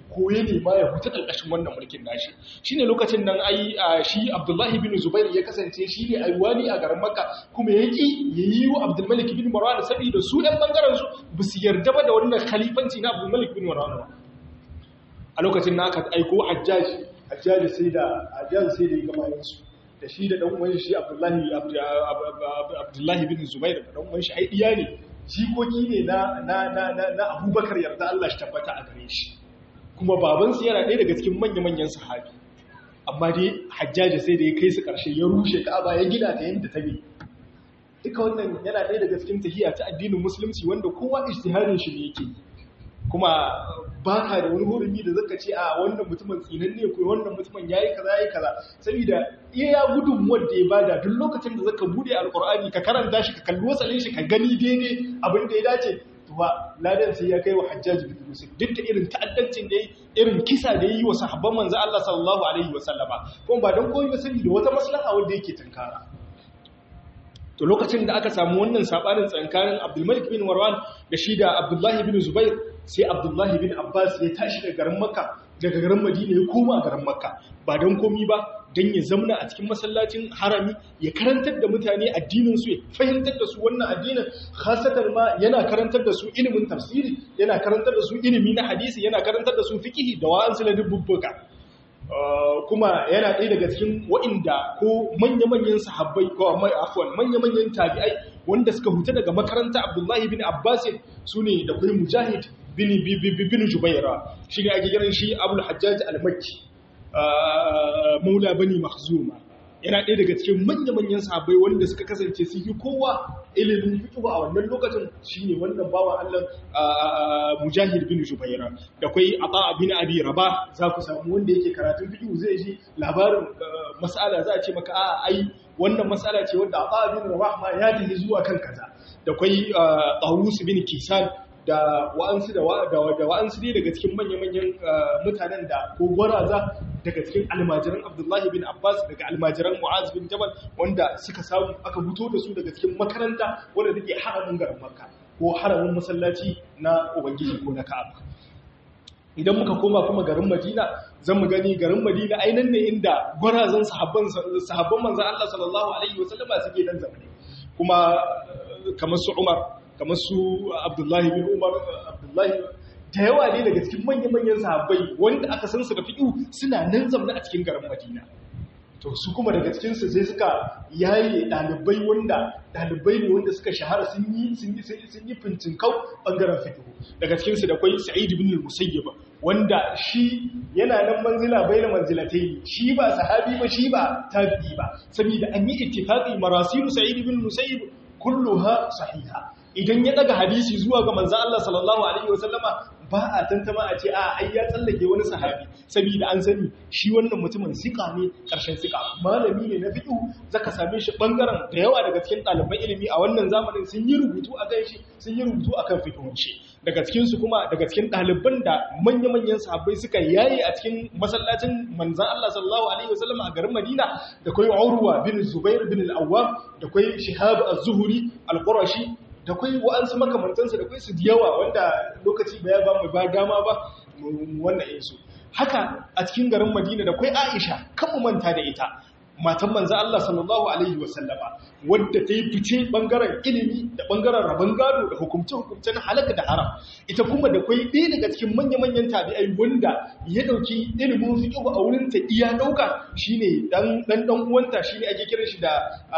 ko ya nema ya huta ƙarƙashin wannan mulkin nashi shine lokacin nan ai shi Abdullahi bin Zubair ya kasance shi ne aiwali a garin Makka kuma ya ki yayi wa Abdul Malik bin Marwan saboda su ɗan bangaren su ba su yarda ba da wannan khalifanci na Abdul Malik bin Marwan ba a lokacin na aka aiko Hajjaj Hajjaj sai da Hajjaj sai da gamayen su da shi da dan uwan shi Abdullahi Abdullahi bin Zubair da dan uwan shi ai iya ne jikoki ne na na na na Abubakar yarda Allah shi tabbata a gare shi kuma babansu yana ɗaya daga cikin manya-manyan sahabi amma dai hajjaji sai da ya kai su ƙarshe ya rushe ka'aba ya gina ta yadda ta bi duka wannan yana ɗaya daga cikin tahiya ta addinin musulunci wanda kowa ijtihadin shi ne yake kuma ba ka da wani hurumi da zaka ce a wannan mutumin tsinan ne ko wannan mutumin yayi kaza yayi kaza saboda iya gudun wanda ya bada duk lokacin da zaka bude alqur'ani ka karanta shi ka kalli wasalin shi ka gani daidai abin da ya dace tuwa ladan sai ya kai wa hajjaji bin yusuf duk da irin ta'addancin da irin kisa da yi wa sahabban manzo Allah sallallahu alaihi wa sallama kuma ba dan komai ba saboda wata maslaha wanda yake tunkara to lokacin da aka samu wannan sabanin tsankanin Abdul Malik bin Marwan da shi da Abdullahi bin Zubair sai Abdullahi bin Abbas ya tashi daga garin Makka daga garin Madina ya koma garin Makka ba dan komai ba don ya zamna a cikin masallacin harami ya karantar da mutane addininsu ya fahimtar da su wannan addinin khasatar ma yana karantar da su ilimin tafsiri yana karantar da su ilimi na hadisi yana karantar da su fikihi da wa'ansu na dubbuka kuma yana ɗaya daga cikin wa'inda ko manya-manyan sahabbai ko mai afwan manya-manyan tabi'ai wanda suka huta daga makaranta Abdullahi bin Abbas su ne da kuma Mujahid bin bin Jubaira shi ne ake kiran shi Abul Hajjaj al-Makki maula bani makhzuma yana ɗaya daga cikin manya-manyan sahabbai wanda suka kasance su yi kowa ilimin fiqh a wannan lokacin shine wannan bawa Allah Mujahid bin Jubaira da kai Ata bin Abi Rabah za ku samu wanda yake karatun fiqh zai ji labarin mas'ala za a ce maka a ai wannan mas'ala ce wanda Ata bin Rabah ma ya tafi zuwa kan kaza da kai Tawus bin Kisan da wa'ansu da wa'ansu ne daga cikin manya-manyan mutanen da ko gwaraza daga cikin almajiran abdullahi bin abbas daga almajiran mu'az bin jabal wanda suka samu aka fito da su daga cikin makaranta wanda take haramin garin makka ko haramin masallaci na ubangiji ko na ka'aba idan muka koma kuma garin madina zan mu gani garin madina ainihin ne inda gwarazan sahabban sahabban manzon Allah sallallahu alaihi wasallama suke dan zamani kuma kamar su umar kamar su abdullahi bin umar abdullahi da yawa ne daga cikin manya-manyan sahabbai wanda aka san su da fi'u suna nan zamna a cikin garin madina to su kuma daga cikinsu sai suka yaye ɗalibai wanda ɗalibai ne wanda suka shahara sun yi sun yi fintinkau ɓangaren fiqh daga cikinsu da kwai sa'id ibn al-musayyib wanda shi yana nan manzila baina manzilatai shi ba sahabi ba shi ba tabi'i ba saboda an yi ittifaqi marasilu sa'id ibn al-musayyib kulluha sahiha idan ya daga hadisi zuwa ga manzan Allah sallallahu Alaihi wasallama ba a tantama a ce a ai ya tsallake wani sahabi saboda an sani shi wannan mutumin sika ne ƙarshen sika malami ne na fiƙu zaka same shi ɓangaren da yawa daga cikin ɗaliban ilimi a wannan zamanin sun yi rubutu a kan shi sun yi rubutu a kan fiƙun shi daga cikinsu kuma daga cikin ɗaliban da manya-manyan sahabbai suka yaye a cikin masallacin manzan Allah sallallahu Alaihi wasallama a garin Madina da kwai Urwa bin Zubair bin al-Awwam da kwai Shihab az-Zuhri al-Qurashi da kwai wa'ansu makamantansa da kwai su yawa wanda lokaci ba ya ba mu ba dama ba wannan insu haka a cikin garin madina da kwai aisha kan mu manta da ita matan manzo Allah sallallahu alaihi wasallama wadda ta yi fice bangaren ilimi da bangaren rabon gado da hukumce-hukumce na halaka da haram ita kuma da kwai ɗaya daga cikin manya-manyan tabi'ai wanda ya ɗauki ilimin fiqh a wurin ta iya ɗauka shine dan dan dan uwanta shine ake kiran shi da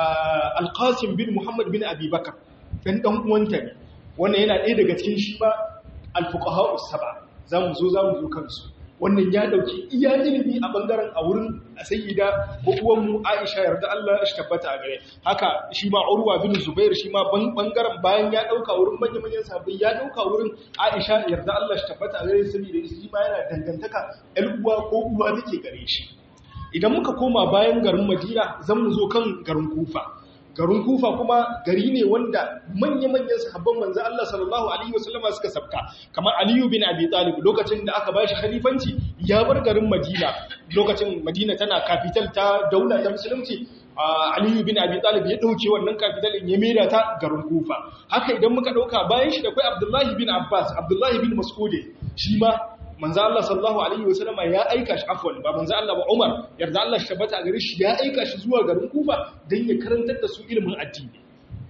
Al-Qasim bin Muhammad bin Abi Bakar dan dan uwanta ne wannan yana ɗaya daga cikin shi ba al-fuqaha us-saba zamu zo zamu zo kansu wannan ya dauki iya ilimi a bangaren a wurin sayyida ko uwan mu Aisha yarda Allah shi tabbata a gare haka shi ma Urwa bin Zubair shi ma bangaren bayan ya dauka wurin manyan manyan sahabbai ya dauka wurin Aisha yarda Allah shi tabbata a gare saboda shi ma yana dangantaka ɗan uwa ko uwa take gare shi idan muka koma bayan garin Madina zan mu zo kan garin Kufa garin kufa kuma gari ne wanda manya-manyan sahabban manzo Allah sallallahu alaihi wasallama suka sabka kamar Aliyu bin Abi Talib lokacin da aka bashi khalifanci ya bar garin Madina lokacin Madina tana capital ta daula ta musulunci Aliyu bin Abi Talib ya dauke wannan capital din ya mera ta garin Kufa haka idan muka dauka bayan shi da kai Abdullahi bin Abbas Abdullahi bin Mas'ud shi ma manzo Allah sallallahu alaihi wasallama ya aika shi afwan ba manzo Allah ba Umar yarda Allah shi tabbata a gare shi ya aika shi zuwa garin Kufa dan ya karantar da su ilimin addini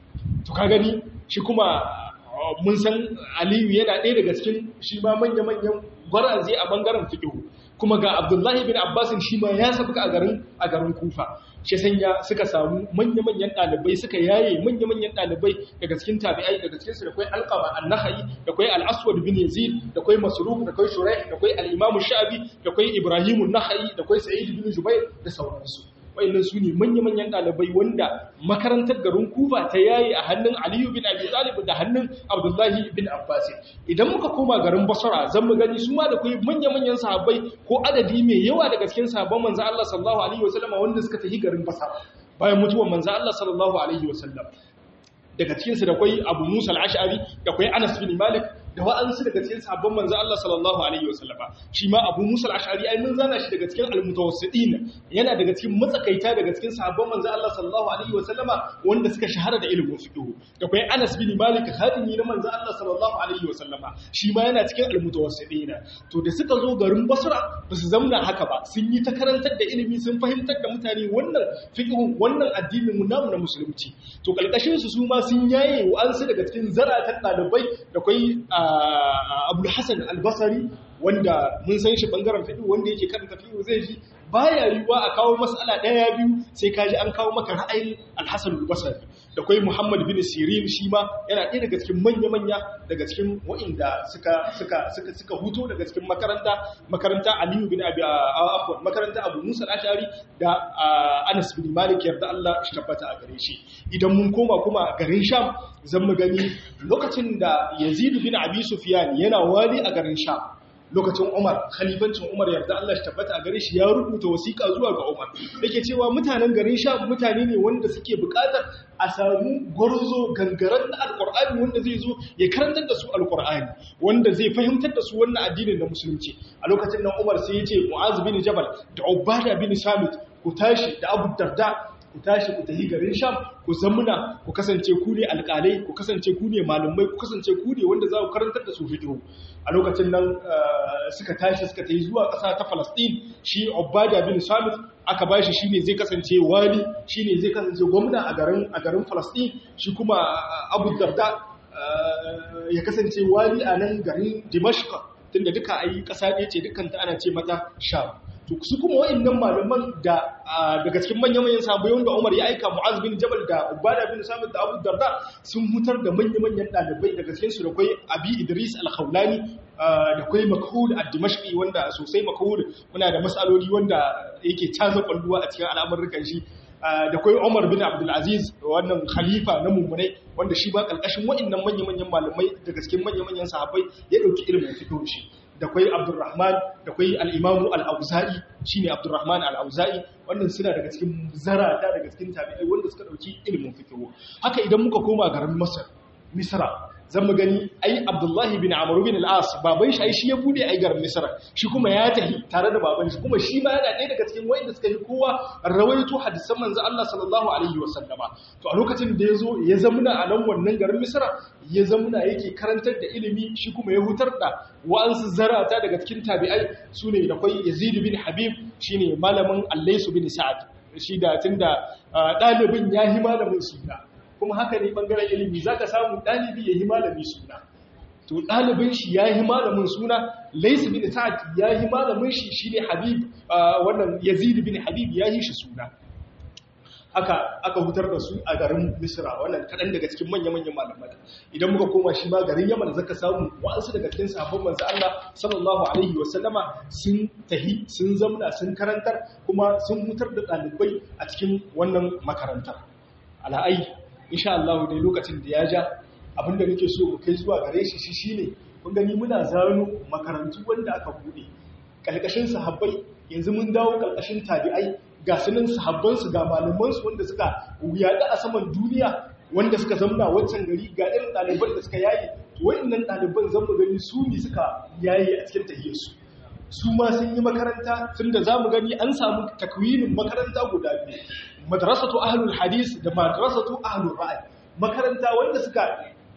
to ka gani shi kuma mun san Aliyu yana ɗaya daga cikin shi ma manya-manyan gwaraze a bangaren fiqh kuma ga Abdullahi bin Abbas shi ma ya sabka a garin a garin Kufa shi sanya suka samu manya-manyan ɗalibai suka yaye manya-manyan ɗalibai daga cikin tabi'ai daga cikin su da kai alqama an-nakhai da kai al-aswad bin yazid da kai masruq da kai shuraih da kai al-imam shabi da kai ibrahim an-nakhai da kai sa'id bin jubair da sauransu wayannan su ne manya-manyan ɗalibai wanda makarantar garin kufa ta yayi a hannun aliyu bin abi talib da hannun abdullahi bin abbas idan muka koma garin basra zan mu gani su ma da kai manya-manyan sahabbai ko adadi mai yawa daga cikin sahabban manzo Allah sallallahu alaihi wasallam wanda suka tafi garin basra bayan mutuwar manzo Allah sallallahu alaihi wasallam daga cikinsu da kwai abu musa al'ashari da kwai anas bin malik da wa'ansu daga cikin sabon manzo Allah sallallahu alaihi wasallama shi ma abu musa al'ashari ai mun zana shi daga cikin almutawassidin yana daga cikin matsakaita daga cikin sabon manzo Allah sallallahu alaihi wasallama wanda suka shahara da ilimin fiqh da kwai anas bin malik hadimi na manzo Allah sallallahu alaihi wasallama shi ma yana cikin almutawassidin to da suka zo garin basra ba su zamna haka ba sun yi ta karantar da ilimi sun fahimtar da mutane wannan fiqh wannan addinin mu namu na musulunci to kalkashin su su ma sun yaye wa'ansu daga cikin zaratan ɗalibai da kwai abul hassan albasari wanda mun san shi bangaren fiɗi wanda yake karanta fiɗi zai ji baya yiwuwa a kawo matsala ɗaya biyu sai kaji an kawo maka ra'ayin alhassan albasari da kwai muhammad bin sirin shi ma yana ɗaya daga cikin manya-manya daga cikin wa'inda suka suka suka suka huto daga cikin makaranta makaranta aliyu bin abi afwan makaranta abu musa al-ashari da anas bin malik yarda Allah shi tabbata a gare shi idan mun koma kuma garin sham zan mu gani lokacin da yazid bin abi sufyan yana wali a garin sham lokacin Umar khalifancin Umar yarda Allah shi tabbata a gare shi ya rubuta wasiƙa zuwa ga Umar yake cewa mutanen garin Sham mutane ne wanda suke buƙatar a samu gwarzo gangaren na alƙur'ani wanda zai zo ya karantar da su alƙur'ani wanda zai fahimtar da su wannan addinin na musulunci a lokacin nan Umar sai ya ce Mu'az bin Jabal da Ubada bin Samit ku tashi da Abu Darda ku tashi ku tafi garin Sham ku zamuna ku kasance ku ne alƙalai ku kasance ku ne malumai ku kasance ku ne wanda za ku karantar da su fiqh a lokacin nan suka tashi suka tafi zuwa ƙasa ta Palestine shi Ubada bin Samit aka bashi shine zai kasance wali shine zai kasance gwamna a garin a garin Palestine shi kuma Abu Darda ya kasance wali a nan garin Dimashq tunda duka ayi ƙasa ɗaya ce dukkan ta ana ce mata Sham to su kuma wa'annan malaman da daga cikin manyan-manyan sahabbai wanda Umar ya aika Mu'az bin Jabal da Ubada bin Samit da Abu Darda sun mutar da manyan-manyan dalibai daga cikin su da kai Abi Idris Al-Khawlani da kai Makhul Ad-Dimashqi wanda sosai Makhul muna da masaloli wanda yake caza kwalluwa a cikin al'amuran shi da kai Umar bin Abdul Aziz wannan khalifa na mummunai wanda shi ba kalkashin wa'annan manyan-manyan malamai daga cikin manyan-manyan sahabbai ya dauki ilimin fiqh shi da kwai abdurrahman da kwai al'imamu al'auza'i shi ne abdurrahman al'auza'i wannan suna daga cikin zarata daga cikin tabi'ai wanda suka ɗauki ilimin fikiwo haka idan muka koma garin masar misra zan mu gani ai abdullahi bin amuru bin al'as baban shi ai shi ya bude ai garin misra shi kuma ya tahi tare da baban shi kuma shi ma yana ɗaya daga cikin wanda suka yi kowa rawaito hadisan manzo Allah sallallahu alaihi wasallama to a lokacin da ya zo ya zamuna a nan wannan garin misra ya zamuna yake karantar da ilimi shi kuma ya hutar da wa'ansu zarata daga cikin tabi'ai su ne da kwai yazid bin habib shi ne malamin allaisu bin sa'ad shi da tun da ɗalibin ya yi malamin suna kuma haka ne ɓangaren ilimi za ka samu ɗalibi ya yi malami suna to ɗalibin shi ya yi malamin suna laisu bin sa'ad ya yi malamin shi shi ne habib wannan yazid bin habib ya yi shi suna aka aka hutar da su a garin misra wannan kaɗan daga cikin manya-manyan malamai idan muka koma shi ma garin yaman zaka samu wa'ansu daga cikin sahabban manzo Allah sallallahu alaihi wa sallama sun tahi sun zamna sun karantar kuma sun hutar da ɗalibai a cikin wannan makarantar ala'ai insha Allah dai lokacin da ya ja abinda nake so mu kai zuwa gare shi shi shine kun gani muna zano makarantu wanda aka bude kalkashin sahabbai yanzu mun dawo kalkashin tabi'ai ga sunan sahabbansu ga malamansu wanda suka yaɗa a saman duniya wanda suka zamna wancan gari ga irin ɗaliban da suka yayi wa'annan ɗaliban zan mu gani su ne suka yayi a cikin tahiyarsu su ma sun yi makaranta tun da za mu gani an samu takwinin makaranta guda biyu madrasatu ahlul hadis da madrasatu ahlul ra'ayi makaranta wanda suka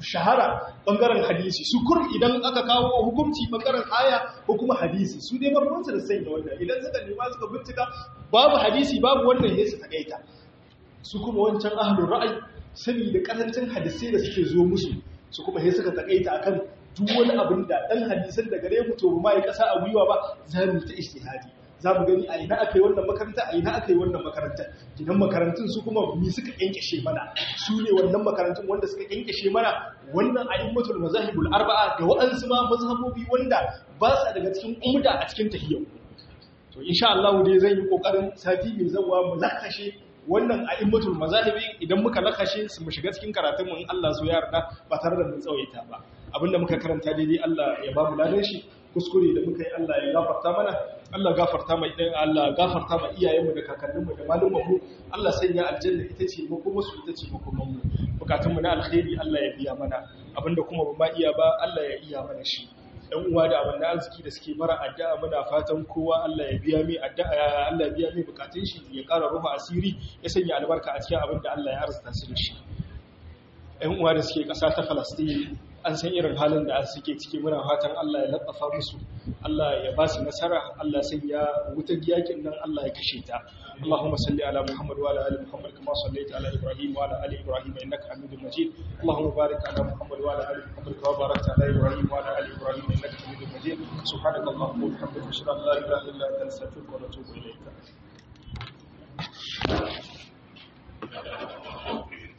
shahara bangaren hadisi su kurum idan aka kawo hukunci bangaren aya ko kuma hadisi su dai barbansu da sanya wannan idan suka nema suka bincika babu hadisi babu wannan ya su takaita su kuma wancan ahlul ra'ayi saboda karancin hadisai da suke zo musu su kuma sai suka takaita akan duk wani abin da dan hadisan da gare mu to ba ya kasa a gwiwa ba za mu ta ijtihadi za mu gani a ina aka yi wannan makaranta a ina aka yi wannan makaranta gidan makarantun su kuma mi suka kyankyashe mana su ne wannan makarantun wanda suka kyankyashe mana wannan a'immatul mazahibul arba'a da wa'ansu ma mazhabobi wanda ba sa daga cikin umda a cikin tahiyyar to insha Allah dai zan yi kokarin sati mai zawa mu lakashe wannan a'immatul mazahibi idan muka lakashe su mu shiga cikin karatun mu in Allah so ya yarda ba tare da mun tsawaita ba abinda muka karanta daidai Allah ya ba mu ladan shi kuskure da muka yi Allah ya gafarta mana Allah gafarta mai idan Allah gafarta ma iyayenmu da kakanninmu da malumanmu Allah sanya aljanna ita ce mu kuma su ita ce mu kuma mu bukatunmu na alkhairi Allah ya biya mana abinda kuma ba ma iya ba Allah ya iya mana shi dan uwa da abin da arziki da suke mara addu'a muna fatan kowa Allah ya biya mai addu'a Allah ya biya mai bukatun shi ya ƙara rufa asiri ya sanya albarka a cikin abin da Allah ya arzuta su da shi ɗan uwa da suke ƙasa ta Falastin an san irin halin da suke ciki muna fatan Allah ya latsafa musu Allah ya ba su nasara Allah sai ya wutar yakin nan Allah ya kashe ta Allahumma salli ala Muhammad wa ala ali Muhammad kama sallaita ala Ibrahim wa ala ali Ibrahim innaka Hamidum Majid Allahumma barik ala Muhammad wa ala ali Muhammad kama barakta ala Ibrahim wa ala ali Ibrahim innaka Hamidum Majid subhanaka Allahumma wa bihamdika ashhadu an la ilaha illa anta astaghfiruka wa atubu ilayk